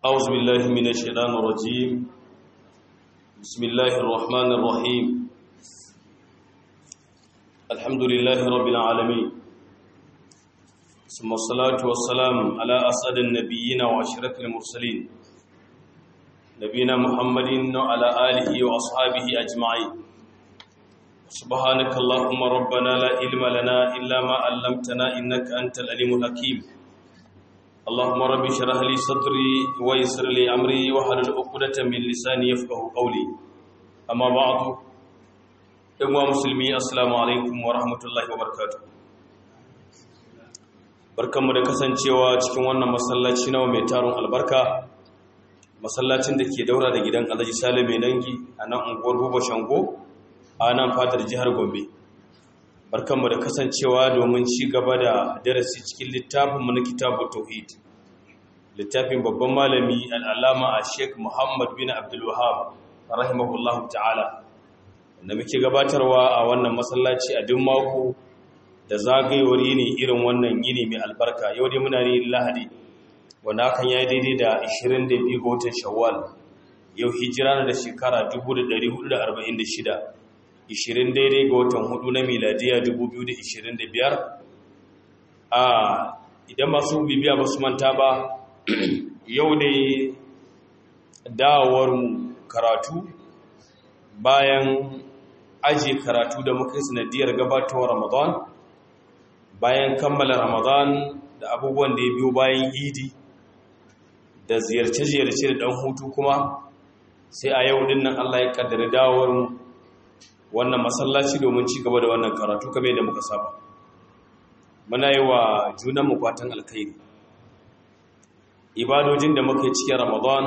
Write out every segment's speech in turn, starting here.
أعوذ بالله من الشيطان الرجيم بسم الله الرحمن الرحيم الحمد لله رب العالمين ثم الصلاة والسلام على أسعد النبيين وأشرف المرسلين نبينا محمد وعلى آله وأصحابه أجمعين سبحانك اللهم ربنا لا علم لنا إلا ما علمتنا إنك أنت العليم الحكيم اللهم رب اشرح لي صدري ويسر لي امري واحلل عقدة من لساني يفقهوا قولي اما بعد ايها المسلمين السلام عليكم ورحمه الله وبركاته barkanmu da kasancewa cikin wannan masallaci nawa mai taron albarka masallacin da ke daura da gidan Alhaji Sale mai dangi a nan unguwar Buba Shango a nan fatar jihar Gombe barkanmu da kasancewa domin ci gaba da darasi cikin littafinmu na kitabu tauhid littafin babban malami al'alama a sheik muhammad bin abdulwahab rahimahullahu ta'ala da muke gabatarwa a wannan masallaci a duk mako da zagayewar yini irin wannan yini mai albarka yau dai muna ne lahadi wanda hakan ya yi daidai da 22 ga watan shawwal yau hijira da shekara 1446 20 daidai ga watan hudu na miladiya 2025 a idan masu bibiya ba su manta ba yau ne dawowar karatu bayan aji karatu da muka yi sanadiyar gabatowar ramadan bayan kammala ramadan da abubuwan da ya biyo bayan idi da ziyarce-ziyarce da dan hutu kuma sai a yau dinnan allah ya kaddari dawowar wannan masallaci domin ci gaba da wannan karatu kamar da muka saba muna yi wa junanmu fatan alkhairi ibadojin da muka yi cikin ramadan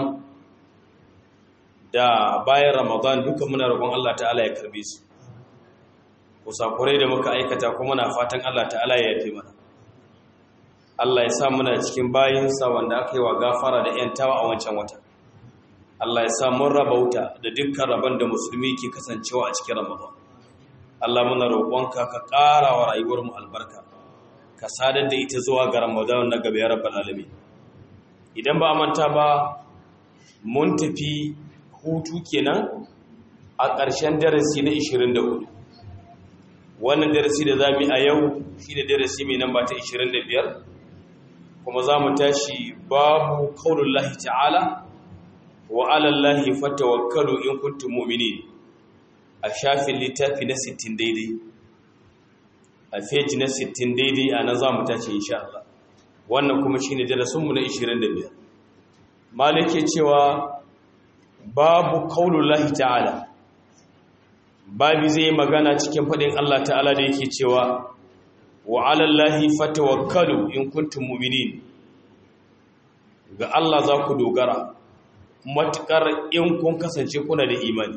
da bayan ramadan duka muna roƙon Allah ta'ala ya karbe su kusakurai da muka aikata kuma muna fatan Allah ta'ala ya yafe mana Allah ya sa muna cikin bayinsa wanda aka yi wa gafara da 'yantawa a wancan wata Allah ya sa mun rabauta da dukkan rabon da musulmi ke kasancewa a cikin Ramadan. Allah muna roƙonka ka ƙara wa rayuwar mu albarka. Ka sadar da ita zuwa ga Ramadan na gaba ya rabbal alamin. Idan ba manta ba mun tafi hutu kenan a ƙarshen darasi na 24. Wannan darasi da zamu yi a yau shine darasi mai namba ta 25 kuma za mu tashi babu qaulullahi ta'ala wa alallahi fatawakkalu in kuntum mu'minin a shafin littafi na 60 daidai a feji na 60 daidai a nan zamu tace insha Allah wannan kuma shine darasin mu na 25 malike cewa babu qaulullahi ta'ala babu zai magana cikin fadin Allah ta'ala da yake cewa wa alallahi fatawakkalu in kuntum mu'minin ga Allah za ku dogara matuƙar in kun kasance kuna da imani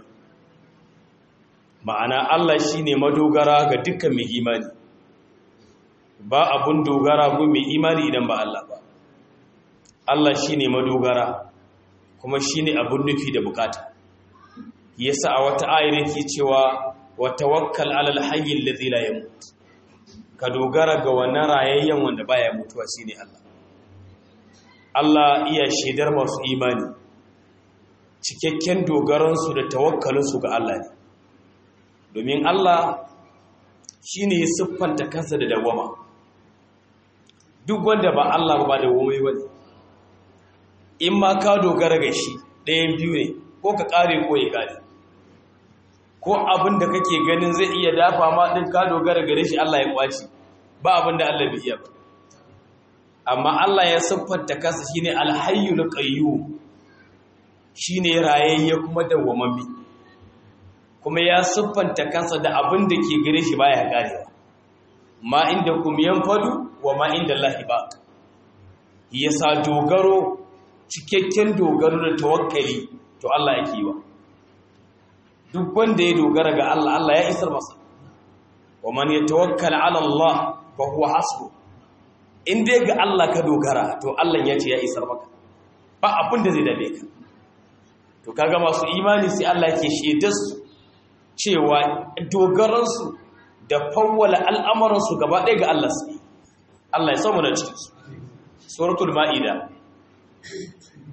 ma'ana Allah shi ne madogara ga dukkan mai imani ba abun dogara gun mai imani idan ba Allah ba Allah shi ne madogara kuma shi ne abun nufi da bukata yasa a wata ayar yake cewa wa tawakkal alal hayyin ladhi la yamut ka dogara ga wannan rayayyen wanda baya mutuwa shine Allah Allah iya shaidar masu imani cikakken dogaransu da tawakkalinsu ga Allah ne domin Allah shi ne ya siffanta kansa da dawama duk wanda ba Allah ba da wamai wani in ma ka dogara ga shi ɗayan biyu ne ko ka ƙare ko ya ƙare ko abin da kake ganin zai iya dafa ma ɗin ka dogara gare shi Allah ya ƙwaci ba abin da Allah bai iya ba amma Allah ya siffanta kansa shine alhayyul qayyum shi ne rayayye kuma dawwamammi kuma ya siffanta kansa da abin da ke gare shi baya karewa ma inda kum yanfadu wa ma inda Allahi ba yasa dogaro cikakken dogaro da tawakkali to Allah yake yi wa duk wanda ya dogara ga Allah Allah ya isar masa wa man yatawakkal ala Allah fa huwa hasbu in dai ga Allah ka dogara to Allah ya ce ya isar maka ba abin da zai dame ka to kaga masu imani sai Allah yake shaidar su cewa dogaransu da fawwala al'amuransu gaba ɗaya ga Allah su Allah ya samu na cikin su suratul ma'ida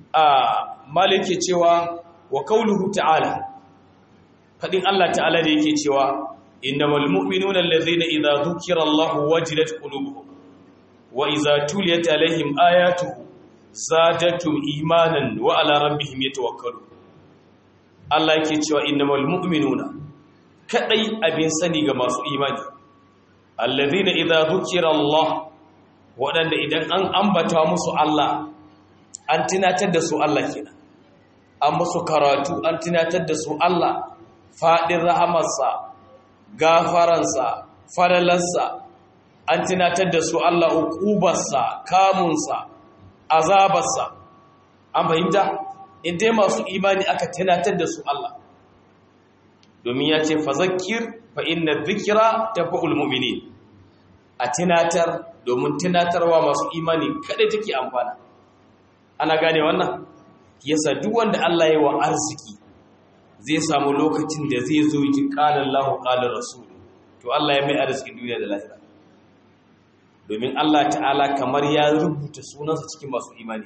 a malike cewa wa kauluhu ta'ala fadin Allah ta'ala da yake cewa innamal mu'minuna allazina idza dhukira Allahu wajilat qulubuhum wa idza tuliyat alaihim ayatuhu zadatum imanan wa ala rabbihim yatawakkalun Allah yake cewa innamal mu'minuna kadai abin sani ga masu imani allazina idza dhukira Allah wadanda idan an ambata musu Allah an tunatar da su Allah kenan an musu karatu an tunatar da su Allah fadin rahamarsa gafaransa falalarsa an tunatar da su Allah uqubarsa kamunsa azabarsa an fahimta in dai masu imani aka tunatar da su Allah domin ya ce fazakir fa inna dhikra tafa'ul mu'minin a tunatar domin tunatarwa masu imani kada take amfana ana gane wannan yasa duk wanda Allah ya wa arziki zai samu lokacin da zai zo yi qala Allahu qala rasul to Allah ya mai arziki duniya da lahira domin Allah ta'ala kamar ya rubuta sunansa cikin masu imani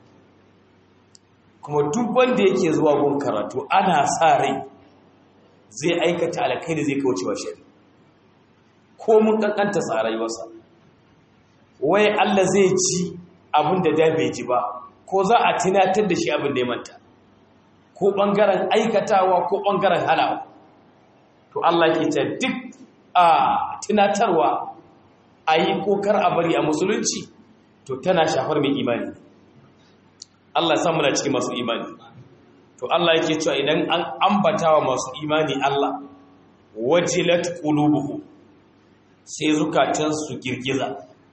kuma duk wanda yake zuwa gun karatu ana sa rai zai aikata alkhairi zai kaucewa shari ko mun kankanta sa rayuwarsa wai Allah zai ci abin da da bai ji ba ko za a tunatar da shi abin da ya manta ko bangaren aikatawa ko bangaren halawa to Allah ke ta duk a tunatarwa a yi kokar a bari a musulunci to tana shafar mai imani Allah samu na cikin masu imani to Allah yake cewa idan an ambata wa masu imani Allah wajilat qulubuhum sai zukatansu girgiza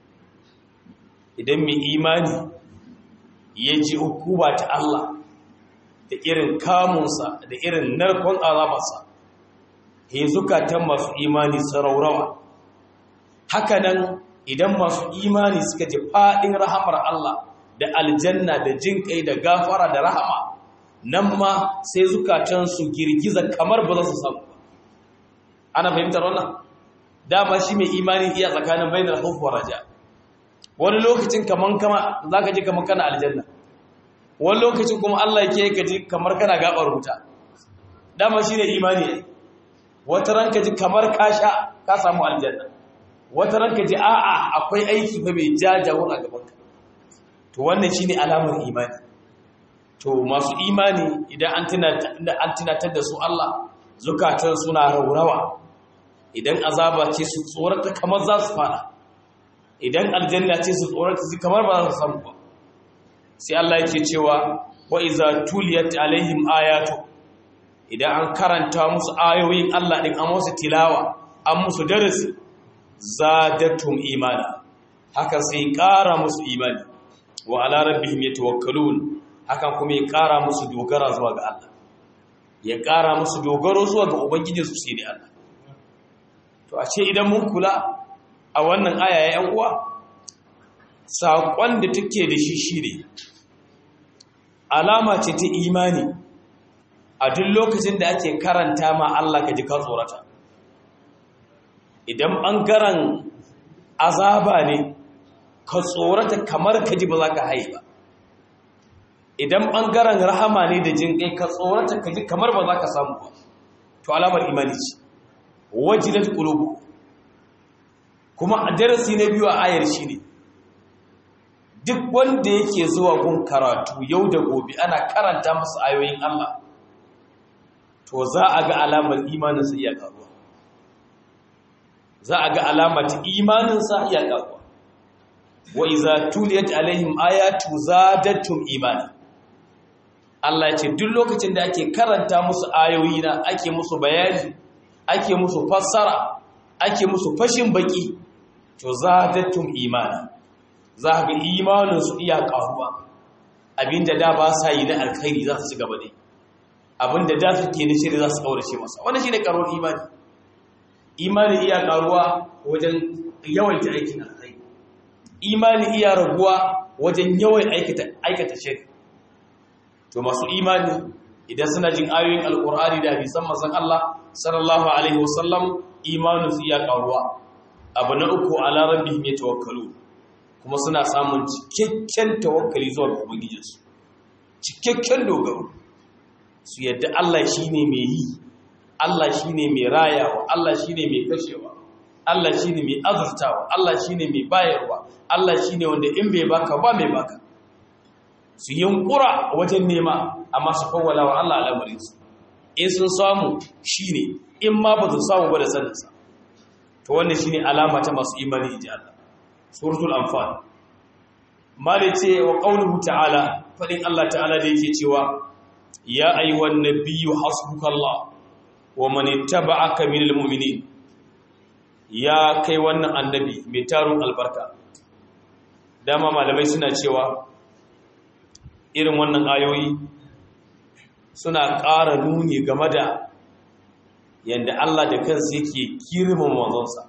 idan mai imani ya ji hukuma ta Allah da irin kamunsa da irin narkon azabarsa he zukatan masu imani saraurawa hakanan idan masu imani suka ji faɗin rahamar Allah da aljanna da jin kai da gafara da rahama nan ma sai zukatansu girgiza kamar ba za su samu ba ana fahimtar wannan dama shi mai imani iya tsakanin bainar khawf wa raja wani lokacin kaman kama zaka ji kaman kana aljanna wani lokacin kuma Allah yake ka ji kamar kana gabar wuta dama shine imani wata ranka ji kamar ka sha ka samu aljanna wata ranka ji a'a akwai aiki fa mai jajawur a gaban ka to wannan shine alamar imani to masu imani idan an tunatar da su Allah zukatan suna raurawa idan azaba ce su tsorata kamar za su fada idan aljanna ce su tsorata su kamar ba za su samu ba sai Allah yake cewa wa iza tuliyat alaihim ayatu idan an karanta musu ayoyin Allah din an musu tilawa an musu darasi zadatum imana haka sai ƙara musu imani wa ala rabbihim yatawakkalun hakan kuma ya ƙara musu dogara zuwa ga Allah ya ƙara musu dogaro zuwa ga ubangijinsu sai ne Allah to a ce idan mun kula a wannan aya ya uwa saƙon da take da shi shi ne alama ce ta imani a duk lokacin da ake karanta ma Allah ka ji ka tsorata idan ɓangaren azaba ne ka tsorata kamar ka ji ba za ka haye ba idan ɓangaren rahama ne da jin kai ka tsorata ka ji kamar ba za ka samu ba to alamar imani ce wajilat qulubu kuma a darasi na biyu a ayar shi ne duk wanda yake zuwa gun karatu yau da gobe ana karanta masa ayoyin Allah to za a ga alamar imaninsa iya karuwa za a ga alamar imaninsa iya karuwa wa iza tuliyat alaihim ayatu zadatum imana Allah ya ce duk lokacin da ake karanta musu ayoyi na ake musu bayani ake musu fassara ake musu fashin baki to zadatum imana za ga imaninsu iya karuwa abinda da ba sa yi na alkhairi za su ci gaba dai abinda da suke na shiri za su kaurace masa wannan shine karuwar imani imani iya karuwa wajen yawaita aikin alkhairi imani iya raguwa wajen yawan aikata aikata shiri to masu imani idan suna jin ayoyin alkur'ani da hadisan manzon Allah sallallahu alaihi wasallam imanu su iya karuwa abu na uku ala rabbihim yatawakkalu kuma suna samun cikakken tawakkali zuwa ga ubangijinsu cikakken dogaro su yadda Allah shine mai yi Allah shine mai rayawa Allah shine mai kashewa Allah shine mai azurtawa Allah shine mai bayarwa Allah shine wanda in bai baka ba mai baka su yunkura wajen nema amma su kawwala wa Allah al'amarinsu in sun samu shine in ma ba su samu ba da saninsa to wannan shine alama ta masu imani inji Allah suratul anfal mali ce wa qauluhu ta'ala fadin Allah ta'ala da yake cewa ya ayyuhan nabiyyu hasbukallah wa man ittaba'aka minal mu'minin ya kai wannan annabi mai tarun albarka dama malamai suna cewa irin wannan ayoyi suna ƙara nuni game da yadda Allah da kansa yake girmama manzonsa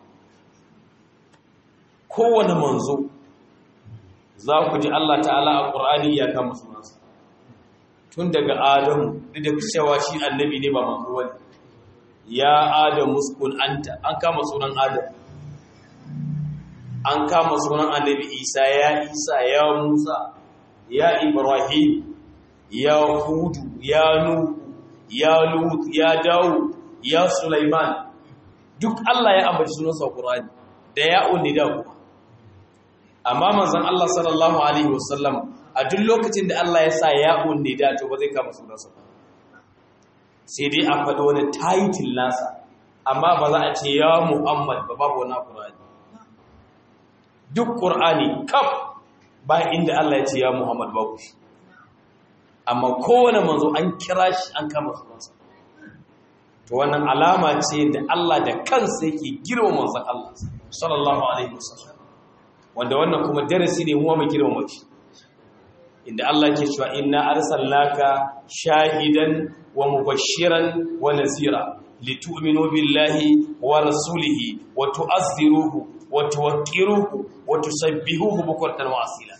kowane manzo za ku ji Allah ta'ala a ƙur'ani ya kama sunansa tun daga adamu duk da cewa shi annabi ne ba manzo wani ya adamu sukun anta an kama sunan adam an kama sunan annabi isa ya isa ya musa ya ibrahim ya hudu ya nuhu ya lut ya dawo ya sulaiman duk Allah ya ambaci sunansa Qur'ani da ya unni da kuma amma manzon Allah sallallahu alaihi wasallam a duk lokacin da Allah ya sa ya unni da to ba zai kama sunansa sai dai a faɗi wani title nasa amma ba za a ce ya Muhammad ba babu wani Qur'ani duk Qur'ani kaf ba inda Allah ya ce ya Muhammad babu shi amma kowane manzo an kira shi an kama sunansa to wannan alama ce da Allah da kansa yake girma manzon Allah sallallahu alaihi wasallam wanda wannan kuma darasi ne mu mu girma shi inda Allah yake cewa inna arsalnaka shahidan wa mubashiran wa nazira litu'minu billahi wa rasulihi wa tu'azziruhu wa tuwaqqiruhu wa tusabbihuhu bukratan wa asila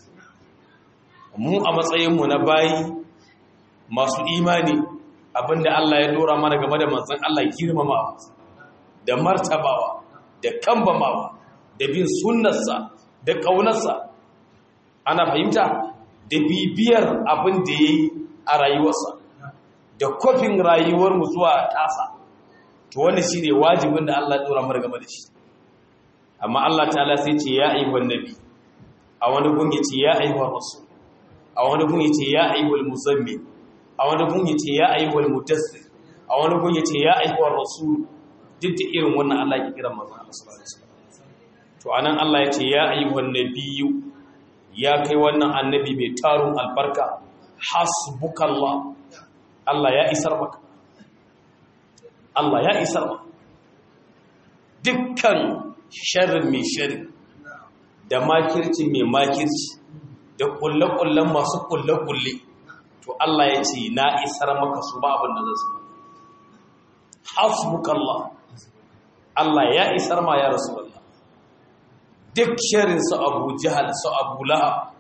mu a matsayin mu na bayi masu imani abinda Allah ya dora mana game da manzon Allah girmamawa da martabawa da kambamawa da bin sunnarsa da kaunarsa ana fahimta da bibiyar abin da yayi a rayuwarsa da kofin rayuwar mu zuwa tasa to wannan shine wajibin da Allah ya dora mana game da shi amma Allah ta'ala sai ce ya ayyuhan nabi a wani gun yace ya ayyuhar rasul a wani gun yace ya ayyuhal muzammil a wani gun yace ya ayyuhal mudassir a wani gun yace ya ayyuhar rasul duk da irin wannan Allah ya kira manzon Allah sallallahu alaihi wasallam to anan Allah yace ya ayyuhan nabiyyu ya kai wannan annabi mai tarun albarka hasbukallah Allah ya isar maka Allah ya isar maka dukkan sharrin mai sharri da makirci mai makirci da kulle-kullen masu kulle-kulle to Allah ya ce na isar maka su ba abin da zan su hasbukallah Allah ya isar ma ya rasulullah duk sharin su Abu Jahal su Abu Lahab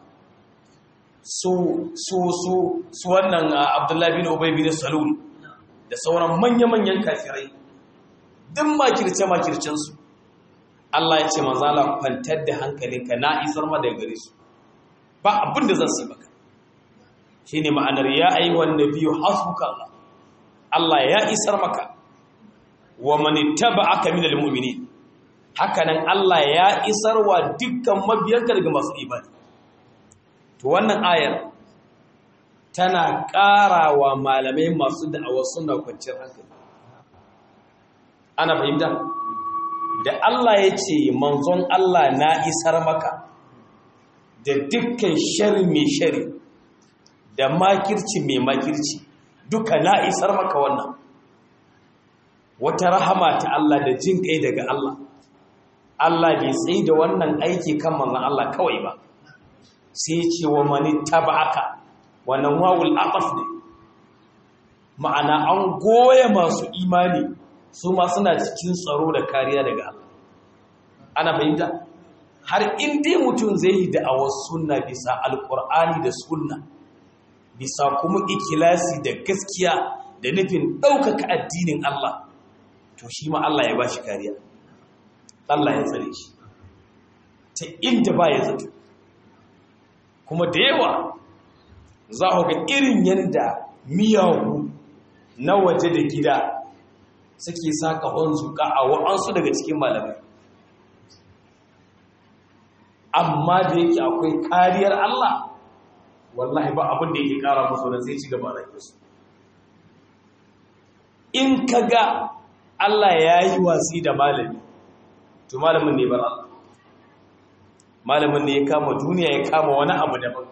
su su su su wannan Abdullah bin Ubay bin Salul da sauran manya-manyan kafirai duk makirce makircen su Allah ya ce manzo Allah kwantar da hankalinka na isar ma daga gare su ba abin da zan su maka shine ma'anar ya ayyuhan nabiyyu hasbuka Allah Allah ya isar maka wa man ittaba'aka minal mu'minin hakanan Allah ya isar wa dukkan mabiyanka daga masu imani to wannan ayar tana ƙarawa malamai masu da'awar suna kwanciyar hankali ana fahimta da Allah ya ce manzon Allah na isar maka da dukkan shari mai shari da makirci mai makirci duka na isar maka wannan wata rahama ta Allah da jin kai daga Allah Allah bai tsaye da wannan aiki kan manzon Allah kawai ba sai ya ce wa mani taba'aka wannan wawul aqaf ne ma'ana an goye masu imani su ma suna cikin tsaro da kariya daga Allah ana fahimta har in dai mutum zai yi da'awar sunna bisa alkur'ani da sunna bisa kuma ikilasi da gaskiya da nufin ɗaukaka addinin Allah to shi ma Allah ya ba shi kariya Allah ya tsare shi ta inda ba ya zato kuma da yawa za ku ga irin yanda miyagu na waje da gida suke saka zuƙa a wa'ansu daga cikin malamai amma da yake akwai kariyar Allah wallahi ba abin da yake kara musu da zai ci gaba da su in ka ga Allah ya yi wasi da malami to malamin ne bar Allah malamin ne ya kama duniya ya kama wani abu daban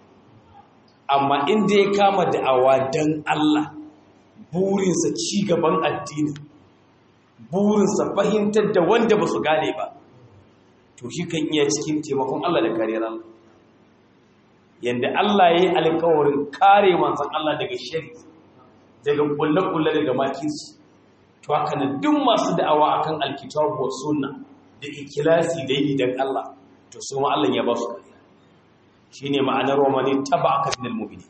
amma inda ya kama da'awa don Allah burinsa ci gaban addini burinsa fahimtar da wanda ba su gane ba to shi kan iya cikin taimakon Allah da kariyar Allah yanda Allah ya yi alkawarin kare manzan Allah daga shari daga kulle-kulle daga makirci to haka na duk masu da'awa akan alkitabu wa sunna da ikilasi da yi dan Allah to su ma Allah ya ba su kariya shine ma'anar romani tabaka minal mu'minin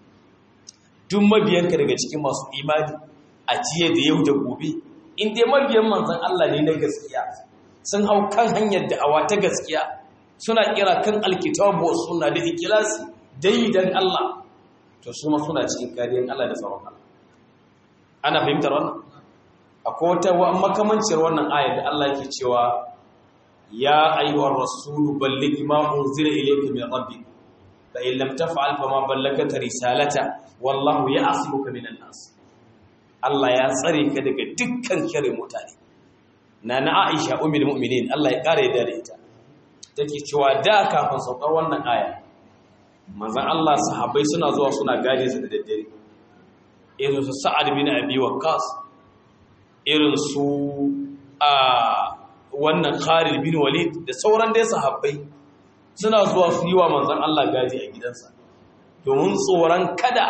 duk mabiyanka daga cikin masu imani a jiya da yau da gobe in dai mabiyan manzan Allah ne na gaskiya sun hau kan hanyar da'awa ta gaskiya suna kira kan alkitabu wa sunna da ikilasi dai dan Allah to su ma suna cikin kariyar Allah da tsaron Allah ana fahimtar wannan akwai wata makamancin wannan ayar da Allah yake cewa ya ayyuhar rasulu balligh ma unzila ilayka min rabbik fa in lam taf'al fama ballagta risalata wallahu ya'simuka minan nas Allah ya tsare ka daga dukkan kare mutane nana Aisha ummul mu'minin Allah ya kare da ita take cewa da kafin saukar wannan aya manzon Allah sahabbai suna zuwa suna gaje su da daddare irin su Sa'ad bin Abi Waqqas irin su a wannan Khalid bin Walid da sauran dai sahabbai suna zuwa su yi wa manzon Allah gaji a gidansa domin tsoron kada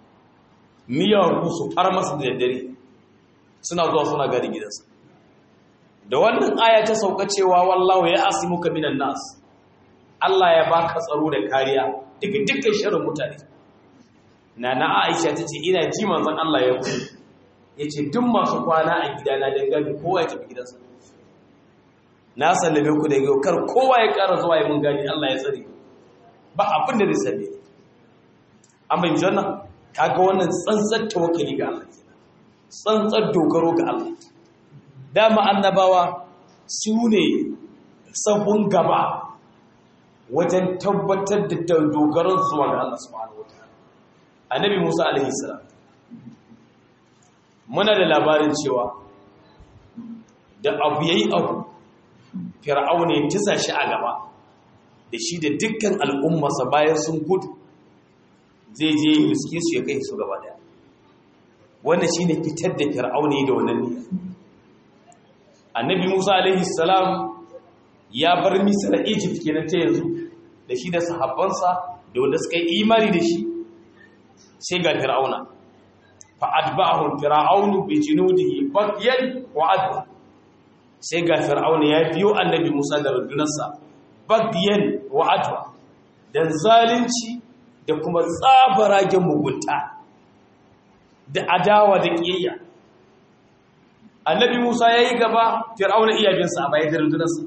miyagu su far masa da daddare suna zuwa suna gadi gidansa da wannan aya ta sauka cewa wallahu ya asimuka minan nas Allah ya baka tsaro da kariya daga dukkan sharrin mutane nana Aisha tace ina ji manzon Allah ya ku yace duk masu kwana a gidana dan gadi kowa ya tafi gidansa na sallame ku da yau kar kowa ya ƙara zuwa yi mun gani Allah ya tsare ba abin da zai sallame an bai janna kaga wannan tsantsar tawakkali ga Allah tsantsar dogaro ga Allah dama annabawa su ne sahun gaba wajen tabbatar da dogaron zuwa ga Allah subhanahu wataala annabi Musa alaihi salam muna da labarin cewa da abu yayi abu fir'auna ya tisa shi a gaba da shi da dukkan al'ummarsa bayan sun gudu zai je riske su ya kai su gaba daya wannan shine fitar da fir'auna da wannan niyya annabi Musa alaihi salam ya bar Misra Egypt kenan ta yanzu da shi da sahabbansa da wanda suka yi imani da shi sai ga fir'auna fa atba'ahu fir'aunu bi junudihi baghyan wa adwa sai ga fir'auna ya biyo annabi Musa da rundunarsa baghyan wa adwa dan zalunci da kuma tsabaragen mugunta da adawa da kiyayya annabi Musa yayi gaba fir'auna iya bin sa a bayan rundunarsa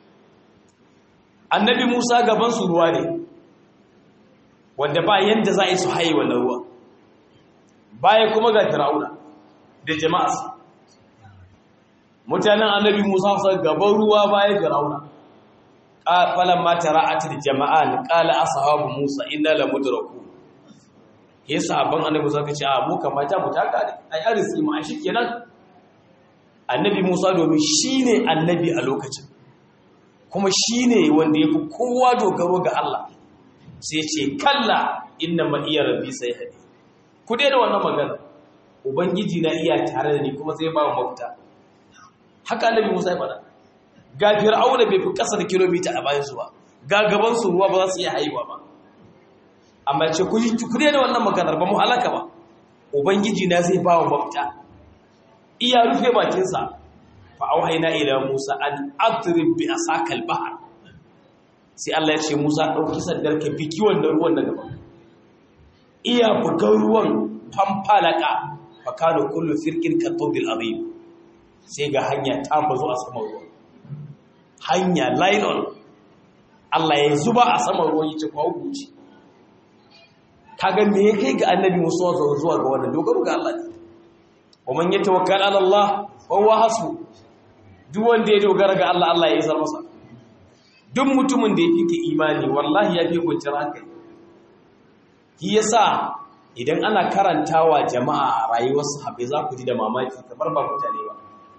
annabi Musa gaban su ruwa ne wanda ba yanda za a yi su haye wannan ruwa baya kuma ga fir'auna da jama'arsa mutanen annabi Musa su gaban ruwa baya fir'auna falan ma tara'atil jama'an qala ashabu Musa inna lamudraku ke sahabban annabi Musa kace a mu kamata mu taka ne ai arisi mu a shikenan annabi Musa domin shine annabi a lokacin kuma shine wanda yafi kowa dogaro ga Allah sai ce kalla inna ma iya rabbi sai hadi ku daina wannan magana ubangiji na iya tare da ni kuma sai ba mu mafita haka annabi Musa ya faɗa ga fir'auna bai fi ƙasa da kilomita a bayan su ba ga gaban su ruwa ba za su iya haihuwa ba amma ce ku ku daina wannan maganar ba mu halaka ba ubangiji na zai ba mu mafita iya rufe bakin sa fa auhayna ila Musa an adrib bi asakal bahr sai Allah ya ce Musa dauki sandar ka biki wannan ruwan daga gaba iya bugan ruwan famfalaka fa kana kullu firqin katawbil azim sai ga hanya ta bazo a saman ruwa hanya nylon Allah ya zuba a saman ruwan yace kwa hukunci kaga me ya kai ga annabi musu zuwa ga wannan dogaro ga Allah ne wa man yatawakkal ala Allah fa huwa hasbu duk wanda ya dogara ga Allah Allah ya isar masa duk mutumin da ya fike imani wallahi ya fi kwanciyar hankali shi yasa idan ana karantawa jama'a a rayuwar sahabbai za ku ji da mamaki kamar ba mutane ba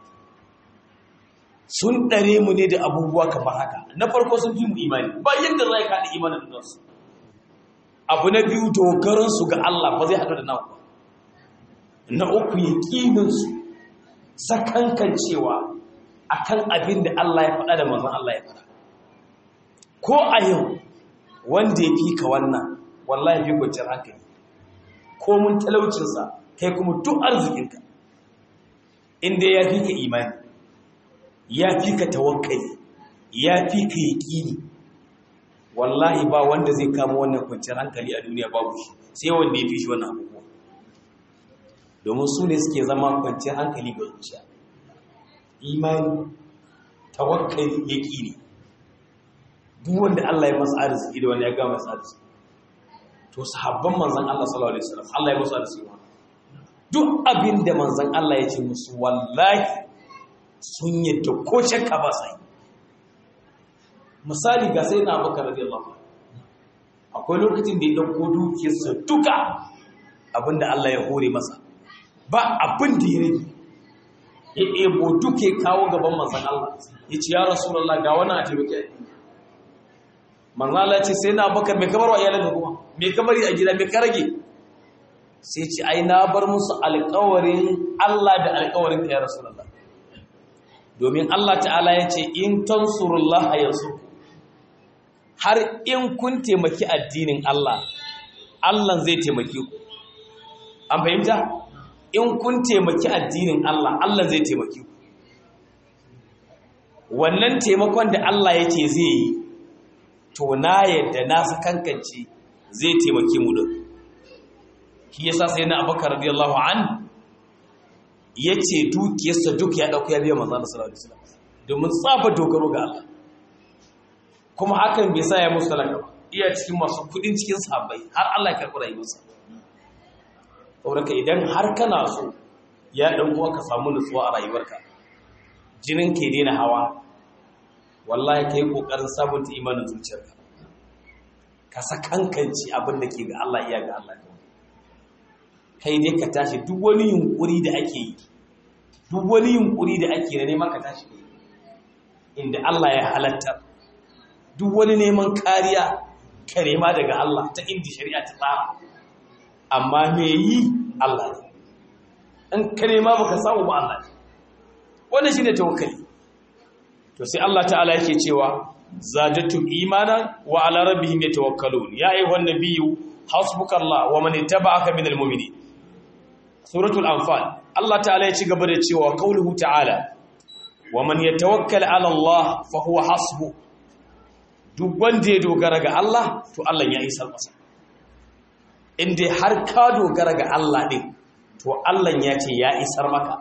sun ɗare mu ne da abubuwa kamar haka na farko sun fi mu imani ba yadda za ka haɗa imanin da su abu na biyu dogaransu ga Allah ba zai haɗu da nawa ba na uku ya ƙininsu sakankan cewa a kan abin da Allah ya faɗa da manzan Allah ya faɗa ko a yau wanda ya fi ka wannan wallahi fi kwanciyar hankali ko mun talaucinsa kai kuma duk arzikinka inda ya fi ka imani ya fi ka tawakkali ya fi ka yaƙini wallahi ba wanda zai kama wannan kwanciyar hankali a duniya babu shi sai wanda ya fi shi wannan abubuwa domin su ne suke zama kwanciyar hankali ga zuciya imani tawakkali yaƙini duk wanda Allah ya masa arziki da wanda ya ga masa arziki to sahabban manzon Allah sallallahu alaihi wasallam Allah ya masa arziki duk abin da manzon Allah ya ce musu wallahi sun yadda ko shakka ba sai misali ga sai na Abubakar radiyallahu akwai lokacin da ya dauko dukiyarsa duka abinda Allah ya hore masa ba abin da ya rage ya ebo duke kawo gaban manzon Allah ya ce ya rasulullah ga wani a taimake manzon Allah ya ce sai na Abubakar me kamar wa iyalanka kuma me kamar a gida me ka rage sai ce ai na bar musu alƙawarin Allah da alƙawarin ka ya rasulullah domin Allah ta'ala ya ce in tansurullah yansu har in kun taimaki addinin Allah Allah zai taimake ku an fahimta in kun taimaki addinin Allah Allah zai taimake ku wannan taimakon da Allah yake zai yi to na yadda na sakankance zai taimake mu din shi yasa sai na Abubakar radiyallahu anhu ya ce dukiyarsa duk ya ɗauka ya biya manzana sallallahu alaihi wasallam domin tsafa dogaro ga Allah kuma hakan bai sa ya musu talaka ba iya cikin masu kudin cikin sahabbai har Allah ya karɓi rayuwarsa saboda idan har kana so ya dan uwa ka samu nutsuwa a rayuwarka jinin ke daina hawa wallahi kai kokarin sabunta imanin zuciyarka ka sakankanci abin da ke ga Allah iya ga Allah kai dai ka tashi duk wani yunkuri da ake yi duk wani yunkuri da ake na neman ka tashi inda Allah ya halatta duk wani neman kariya ka nema daga Allah ta inda shari'a ta tsara amma me yi Allah ne in ka nema baka samu ba Allah ne wannan shine tawakkali to sai Allah ta'ala yake cewa zadatum imanan wa ala rabbihim yatawakkalun ya ayyuhan nabiyyu hasbukallah wa man ittaba'aka minal mu'minin suratul anfal Allah ta'ala ya ci gaba da cewa qauluhu ta'ala wa man yatawakkal 'ala Allah fa huwa hasbu duk wanda ya dogara ga Allah to Allah ya isar masa inda har ka dogara ga Allah din to Allah ya ce ya isar maka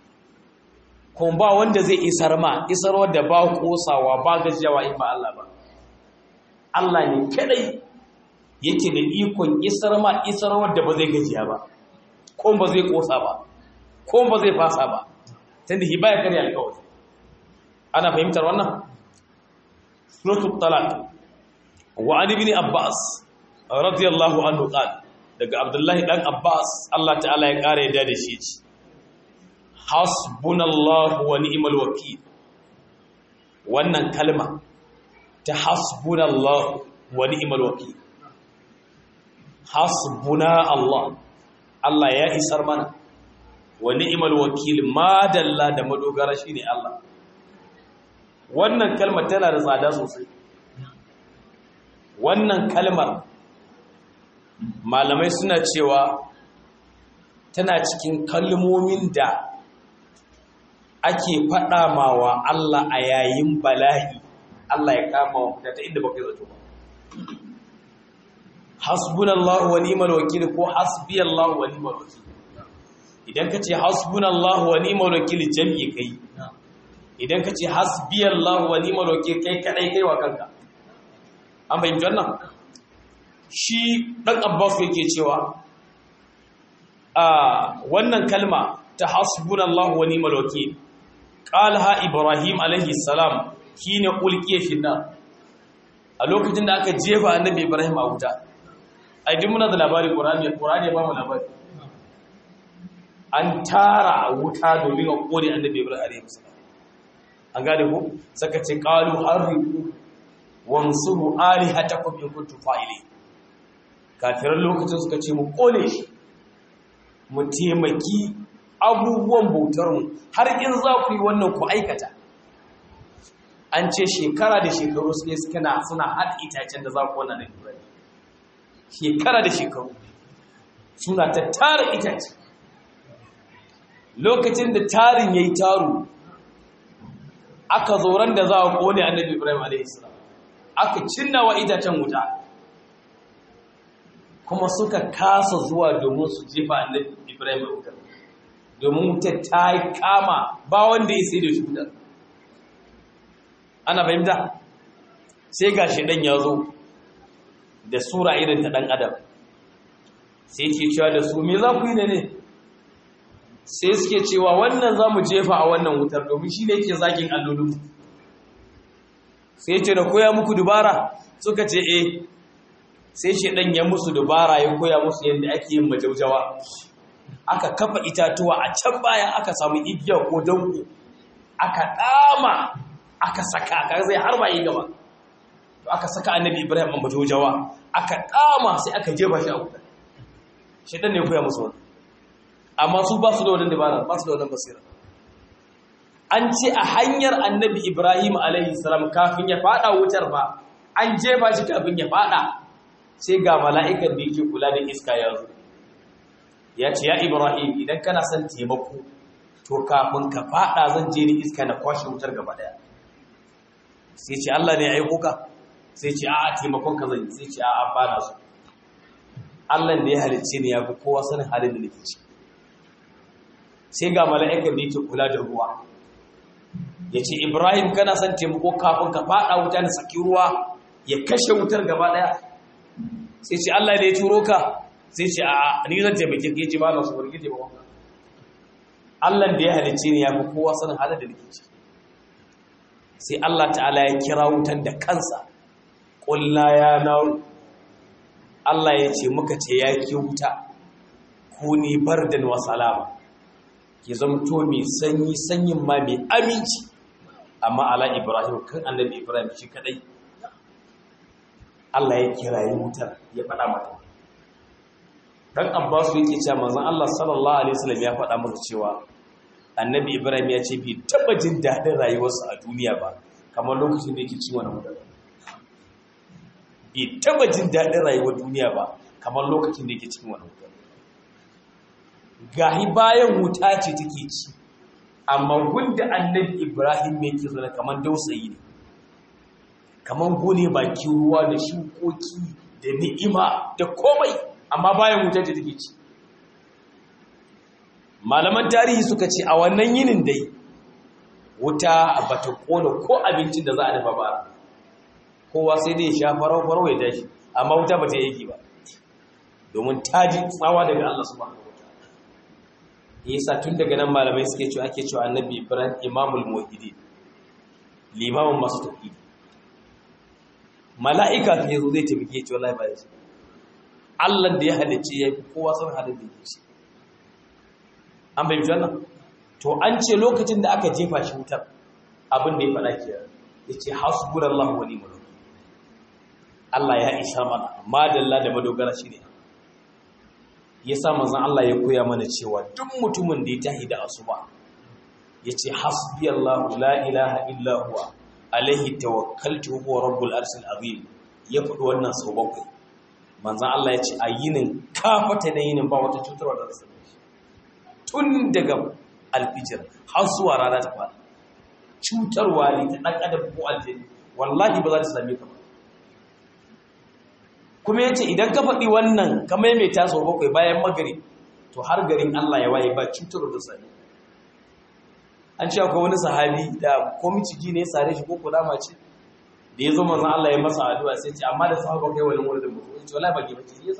kuma ba wanda zai isar ma isar wanda ba kosawa ba gajiyawa in ba Allah ba Allah ne kadai yake da ikon isar ma isar wanda ba zai gajiya ba ko ba zai kosa ba ko ba zai fasa ba tunda hibaya kare alƙawari ana fahimtar wannan suratul talaq wa ali ibn abbas radiyallahu anhu qala daga abdullahi dan abbas Allah ta'ala ya kare yadda da shi ce hasbunallahu wa ni'mal wakeel wannan kalma ta hasbunallahu wa ni'mal wakeel hasbuna Allah Allah ya isar mana wa ni'mal wakil ma dalla da madogara shine Allah wannan kalmar tana da tsada sosai wannan kalmar malamai suna cewa tana cikin kalmomin da ake faɗa mawa Allah a yayin bala'i Allah ya kama wa ta inda baka zato ba hasbunallahu wa ni'mal wakil ko hasbiyallahu wa ni'mal wakil idan kace hasbunallahu wa ni'mal wakil jami'i kai idan kace hasbiyallahu wa ni'mal wakil kai kadai kai wa kanka an bayyana wannan shi ɗan abbas yake cewa a wannan kalma ta hasbunallahu wa ni'mal wakil qalha ibrahim alaihi salam shine ulqiya fi nar a lokacin da aka jefa annabi ibrahim a wuta ai duk muna da labari qur'ani qur'ani ba mu labari an tara wuta domin a kore annabi ibrahim alaihi salam an gane ku saka ce qalu harriqu wansuru alihatakum in kuntum fa'ilin kafiran lokacin suka ce mu kone shi mu taimaki abubuwan bautarmu har in za ku yi wannan ku aikata an ce shekara da shekaru suke suka na suna haɗa itacen da za ku wannan ibrahim shekara da shekaru suna ta tara itace lokacin da tarin ya yi taru aka zoron da za a kone annabi ibrahim a.s. aka cinna wa itacen wuta kuma suka kasa zuwa domin su jefa annabi ibrahim a wutar domin wutar ta yi kama ba wanda ya sai da shi wutar ana fahimta sai ga ɗan ya zo da sura irin ta ɗan adam sai ke cewa da su me za ku yi ne ne sai suke cewa wannan za mu jefa a wannan wutar domin shi ne ke zagin allolin sai ce da koya muku dubara suka ce eh sai shi ɗan ya musu dubara ya koya musu yadda ake yin majaujawa aka kafa itatuwa a can baya aka samu igiya ko danko aka ɗama aka saka ka zai har ba yi gaba to aka saka annabi ibrahim a majaujawa aka ɗama sai aka jefa shi a wutar shi ɗan ne koya musu wani amma su ba su da wadanda dabara ba su da wadannan basira an ce a hanyar annabi ibrahim alaihi salam kafin ya fada wutar ba an jefa shi kafin ya fada sai ga mala'ikan da yake kula da iska ya zo ya ce ya ibrahim idan kana son taimako to kafin ka fada zan je ni iska na kwashe wutar gaba daya sai ce Allah ne ya aiko ka sai ce a'a taimakon ka zan yi sai ce a'a ba na so Allah da ya halicce ni ya fi kowa sanin halin da nake ciki sai ga mala'ikar da yake kula da ruwa ya ce ibrahim kana son taimako kafin ka fada wuta na saki ruwa ya kashe wutar gaba daya sai ce allah da ya turo ka sai ce a ni zan taimake ka yace ba na su barki taimakon ka allah da ya halicce ni ya fi kowa sanin halin da nake ciki sai allah ta'ala ya kira wutan da kansa ƙulla ya naru allah ya ce muka ce ya ke wuta ku ni bardan wa salama ya zamto mai sanyi sanyin ma mai aminci amma ala ibrahim kan annabi ibrahim shi kadai Allah ya kirayi wutar ya faɗa mata dan abbas yake cewa manzon Allah sallallahu alaihi wasallam ya faɗa masa cewa annabi ibrahim ya ce bai taba jin daɗin rayuwarsa a duniya ba kamar lokacin da yake ci wannan wutar bai taba jin daɗin rayuwar duniya ba kamar lokacin da yake cikin wannan wutar gahi bayan wuta ce take ci amma gunda annabi ibrahim yake zo kamar dausayi ne kamar gone bakin ruwa da shukoki da ni'ima da komai amma bayan wuta ce take ci malaman tarihi suka ce a wannan yinin dai wuta bata kona ko abincin da za a dafa ba kowa sai dai sha farau farau ya tashi amma wuta bata yi ba domin ta ji tsawa daga Allah subhanahu yasa tun daga nan malamai suke cewa ake cewa annabi ibrahim imamul muwahhidin limamin masu tauhidi mala'ika ta yazo zai taimake ce wallahi ba ya ce Allah da ya halicce ya fi kowa san halin da yake shi an bai wannan to an ce lokacin da aka jefa shi wutar abin da ya faɗa ke ya ce hasbunallahu wa ni'mal wakeel Allah ya isa mana madalla da madogara shi ne ya sa manzan Allah ya koya mana cewa duk mutumin da ya tahi da asuba ya ce hasbi Allah la ilaha illa huwa alaihi tawakkaltu huwa rabbul arshil azim ya faɗi wannan sau bakwai manzan Allah ya ce a yinin kafata na yinin ba wata cutarwa da rasu tun daga alfijir har zuwa rana ta fara cutarwa ne ta ɗan adam ko aljani wallahi ba za ta same ka ba kuma ya ce idan ka faɗi wannan ka maimaita sau bakwai bayan magari to har garin Allah ya waye ba cutar da sani an ce akwai wani sahabi da komi ciki ne sare shi ko kudama ce da ya zo manzan Allah ya masa addu'a sai ce amma da sahaba kai wani wurin mutum ce wallahi baki bace yasa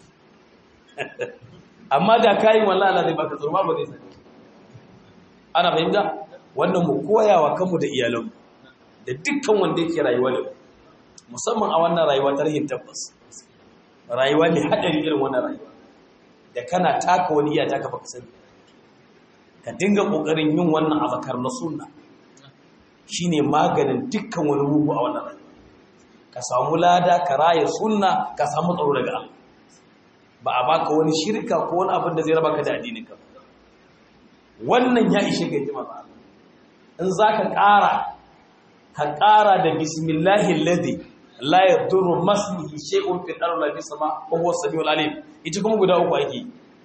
amma da kayin wallahi Allah zai baka tsoro ba zai sani ana fahimta wannan mu koyawa kanmu da iyalanmu da dukkan wanda yake rayuwa da musamman a wannan rayuwa ta rahin tabbas rayuwa ne hadari irin wannan rayuwa da kana taka wani iya taka baka sani ka dinga kokarin yin wannan azakar na sunna shine maganin dukkan wani mugu a wannan rayuwa ka samu lada ka raya sunna ka samu tsaro daga Allah ba a baka wani shirka ko wani abin da zai raba ka da addinin ka wannan ya ishe ga jima ba in zaka ƙara ka ƙara da bismillahi alladhi la yadurru masmihi shay'un fil ardi wala fis sama wa huwa samiul alim ita kuma guda uku ake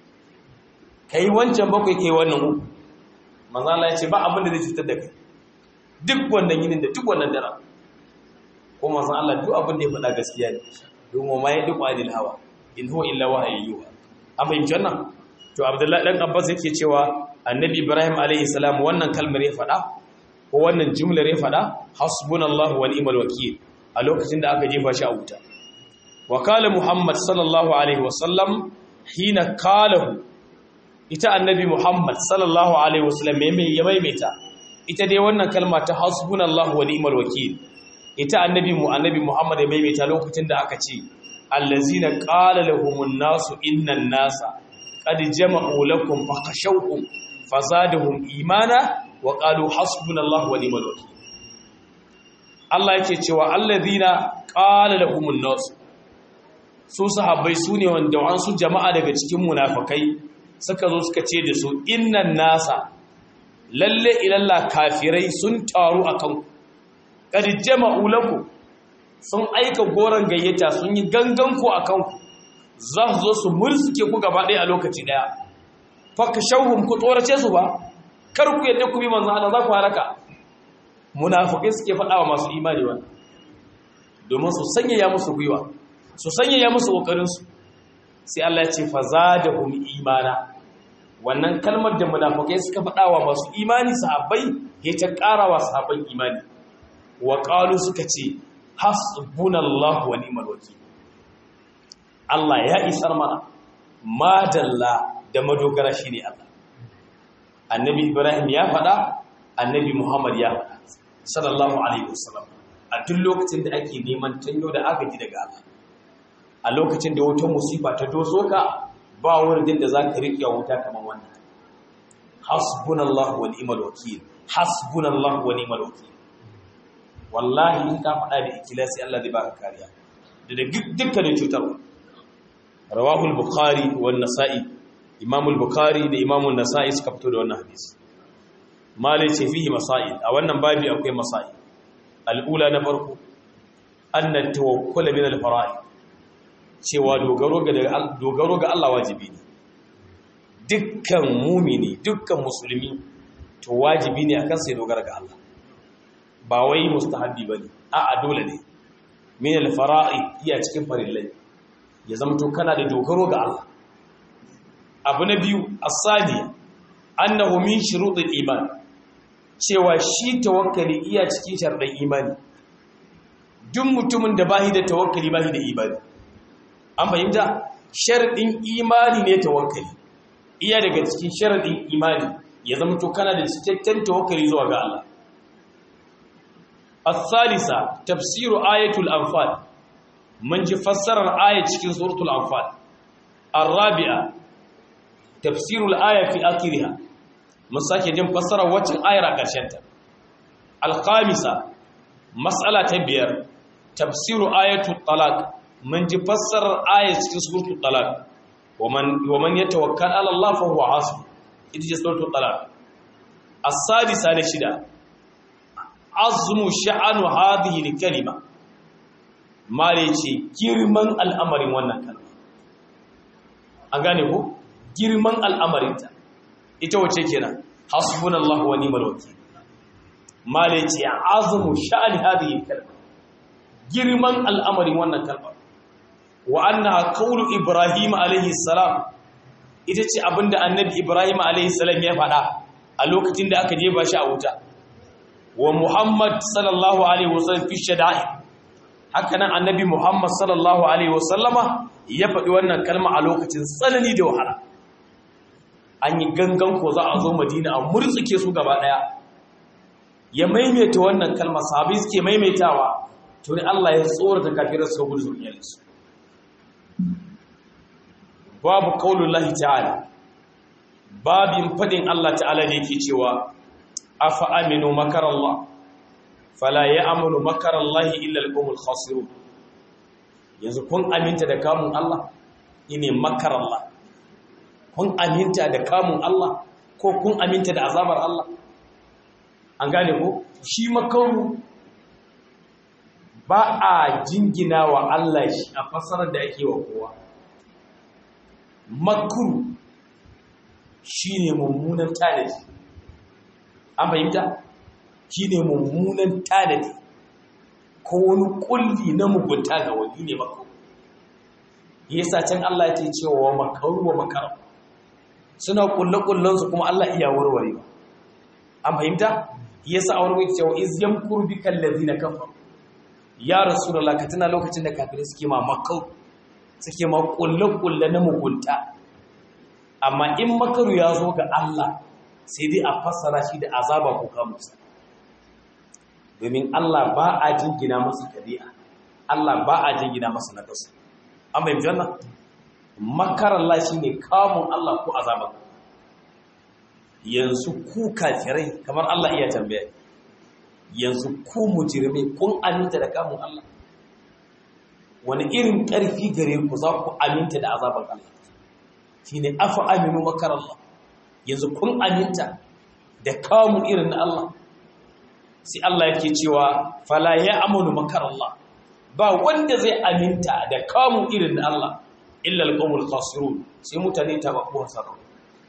kai wancan bakwai kai wannan uku manzo Allah ya ce ba abin da zai cutar da kai duk wannan yinin da duk wannan dara ko manzo Allah duk abin da ya faɗa gaskiya ne domin ma ya duk adil hawa in huwa illa wahayyuha an fahimci wannan to Abdullahi dan Abbas yake cewa Annabi Ibrahim alaihi salam wannan kalmar ya faɗa ko wannan jumlar ya faɗa hasbunallahu wa ni'mal wakeel a lokacin da aka jefa shi a wuta wa kala Muhammad sallallahu alaihi wasallam hina kalahu ita annabi Muhammad sallallahu alaihi wasallam ya maimaita ita dai wannan kalma ta hasbunallahu wa ni'mal wakeel ita annabi mu annabi Muhammad ya maimaita lokacin da aka ce allazina qala lahumun nasu innan nasa qad jama'u lakum fakhashawhum fazadahum imana wa qalu hasbunallahu wa ni'mal wakeel Allah yake cewa allazina qala lahumun nasu su sahabbai sune wanda wasu jama'a daga cikin munafikai suka zo suka ce da su innan nasa lalle ilalla kafirai sun taru akan qad jama'u lakum sun aika goron gayyata sun yi gangan ku akan ku za su zo su mursuke ku gaba ɗaya a lokaci ɗaya fakashauhum ku tsorace su ba kar ku yadda ku bi manzo Allah za ku halaka munafikai suke faɗa wa masu imani wa domin su sanyaya musu gwiwa su sanyaya musu kokarin su sai Allah ya ce fazadahum imana wannan kalmar da munafikai suka faɗa wa masu imani sahabbai ke ta ƙara wa sahabban imani wa qalu suka ce hasbunallahu wa ni'mal wakeel Allah ya isar mana madalla da madogara shine Allah annabi Ibrahim ya faɗa annabi Muhammad ya faɗa sallallahu alaihi wasallam a duk lokacin da ake neman tanyo da agaji daga Allah a lokacin da wata musiba ta doso ka ba wurin da zaka riƙe wuta kamar wannan hasbunallahu wa ni'mal wakeel hasbunallahu wa ni'mal wakeel wallahi in ka faɗa da ikhlasi Allah zai baka kariya da dukkanin cutarwa rawahul bukhari wan nasa'i imamul bukhari da imamul nasa'i suka fito da wannan hadisi malai ce fihi masail a wannan babi akwai masail al'ula na farko anna tawakkul min al-fara'i cewa dogaro ga dogaro ga Allah wajibi ne dukkan mumini dukkan musulmi to wajibi ne akan sai dogara ga Allah ba wai mustahabbi bane a'a dole ne min al-fara'i iya cikin farillai ya zama to kana da dogaro ga Allah abu na biyu asali annahu min shuruɗin iman cewa shi tawakkali iya cikin sharɗin imani duk mutumin da bahi da tawakkali bahi da imani an fahimta sharɗin imani ne tawakkali iya daga cikin sharɗin imani ya zama to kana da cikakken tawakkali zuwa ga Allah الثالثة تفسير آية الأنفال من فسر الآية cikin سورة الأنفال الرابعة تفسير الآية في آخرها mun sake jin fassarar waccan ayar a ƙarshenta alƙamisa matsala ta biyar tafsiru ayatu talaq mun ji fassarar ayar cikin suratul talaq wa man yatawakkal ala Allah fa huwa hasbu ita ce suratul talaq as-sadisa da shida azmu sha'anu hadhihi al-kalima mare ce girman al'amarin wannan kalma an gane ko girman al'amarinta ita wace kenan hasbunallahu wa ni'mal wakeel male ce azumu sha'ani hadhihi kalma girman al'amarin wannan kalma wa annaha qawlu ibrahim alayhi salam ita ce abinda annabi ibrahim alayhi salam ya faɗa a lokacin da aka jefa shi a wuta wa muhammad sallallahu alaihi wasallam fi shada'i haka nan annabi Muhammad sallallahu alaihi wasallama ya faɗi wannan kalma a lokacin tsanani da wahala an yi gangan ko za a zo madina a murtsuke su gaba ɗaya ya maimaita wannan kalma sahabi suke maimaitawa to ne Allah ya tsorata kafirar su gudu zuriyarsu babu qaulullahi ta'ala babin fadin Allah ta'ala da yake cewa afa aminu makarallah fala ya'munu makarallahi illa al-qawmul khasirun yanzu kun aminta da kamun Allah ine makarallah kun aminta da kamun Allah ko kun aminta da azabar Allah an gane ko shi makaru ba a jingina wa Allah shi a fasarar da ake wa kowa makru shine mummunan tanadi an fahimta shine mummunan tanadi ko wani kulli na mugunta ga wani ne makru yasa can Allah yake cewa makaru wa makaru suna kulle su kuma Allah iya warwarewa an fahimta yasa a wurin cewa iz yamkuru bikal ladina kafaru ya rasulullah ka tuna lokacin da kafirai suke ma makau suke ma kulle-kulle na mugunta amma in makaru ya zo ga Allah sai dai a fassara shi da azaba ko kamusa domin Allah ba a jingina masa kari'a Allah ba a jingina masa nakasu an bai janna makarar Allah shine kamun Allah ko azaba yanzu ku kafirai kamar Allah iya tambaya yanzu ku mujirmai kun aminta da kamun Allah wani irin ƙarfi gare ku za ku aminta da azabar Allah shi ne afa aminu makar Allah yanzu kun aminta da kamun irin na Allah sai Allah yake cewa fala ya amanu makar Allah ba wanda zai aminta da kamun irin na Allah illa alqawmul khasirun sai mutane ta ba ko hasara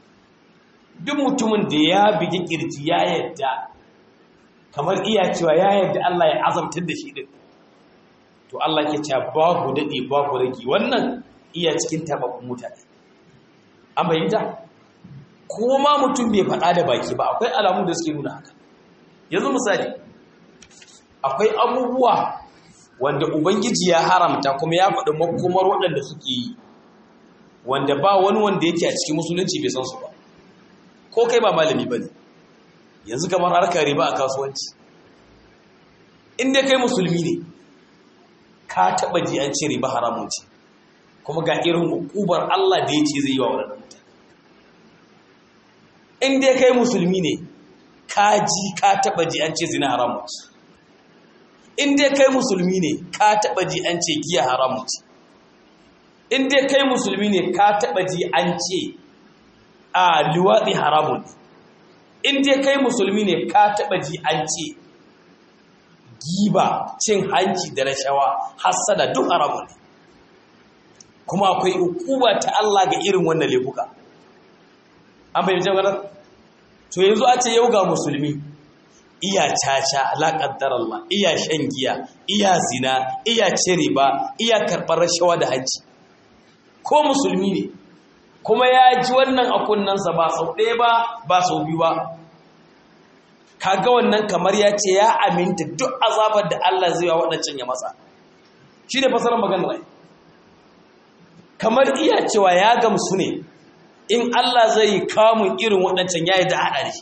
duk mutumin da ya bigi kirji ya yadda kamar iya cewa ya yadda Allah ya azabtar da shi din to Allah ke cewa babu dade babu ragi wannan iya cikin tabakun mutane an bayyana ko ma mutum bai faɗa da baki ba akwai alamu da suke nuna haka yanzu misali akwai abubuwa wanda ubangiji ya haramta kuma ya faɗi makomar waɗanda suke yi wanda ba wani wanda yake a cikin musulunci bai san su ba ko kai ba malami ba ne yanzu kamar harkar riba a kasuwanci inda kai musulmi ne ka taɓa ji an ce riba haramun ce kuma ga irin hukubar Allah da ya ce zai yi wa waɗannan mutane inda kai musulmi ne ka ji ka taɓa ji an ce zina haramun ce inda kai musulmi ne ka taɓa ji an ce giya haramun ce inda kai musulmi ne ka taɓa ji an ce a liwaɗi haramun in dai kai musulmi ne ka taɓa ji an ce giba cin hanci da rashawa hassada duk haramun ne kuma akwai hukuma ta Allah ga irin wannan laifuka an bayyana jama'a to yanzu a ce yau ga musulmi iya caca la Allah iya shan giya iya zina iya cire ba iya karɓar rashawa da hanci ko musulmi ne kuma ya ji wannan a kunnansa ba sau ɗaya ba ba sau biyu ba kaga wannan kamar ya ce ya aminta duk azabar da Allah zai wa waɗancan ya masa shi ne fasarar maganar rai kamar iya cewa ya gamsu ne in Allah zai yi kamun irin waɗancan ya yi da haɗa da shi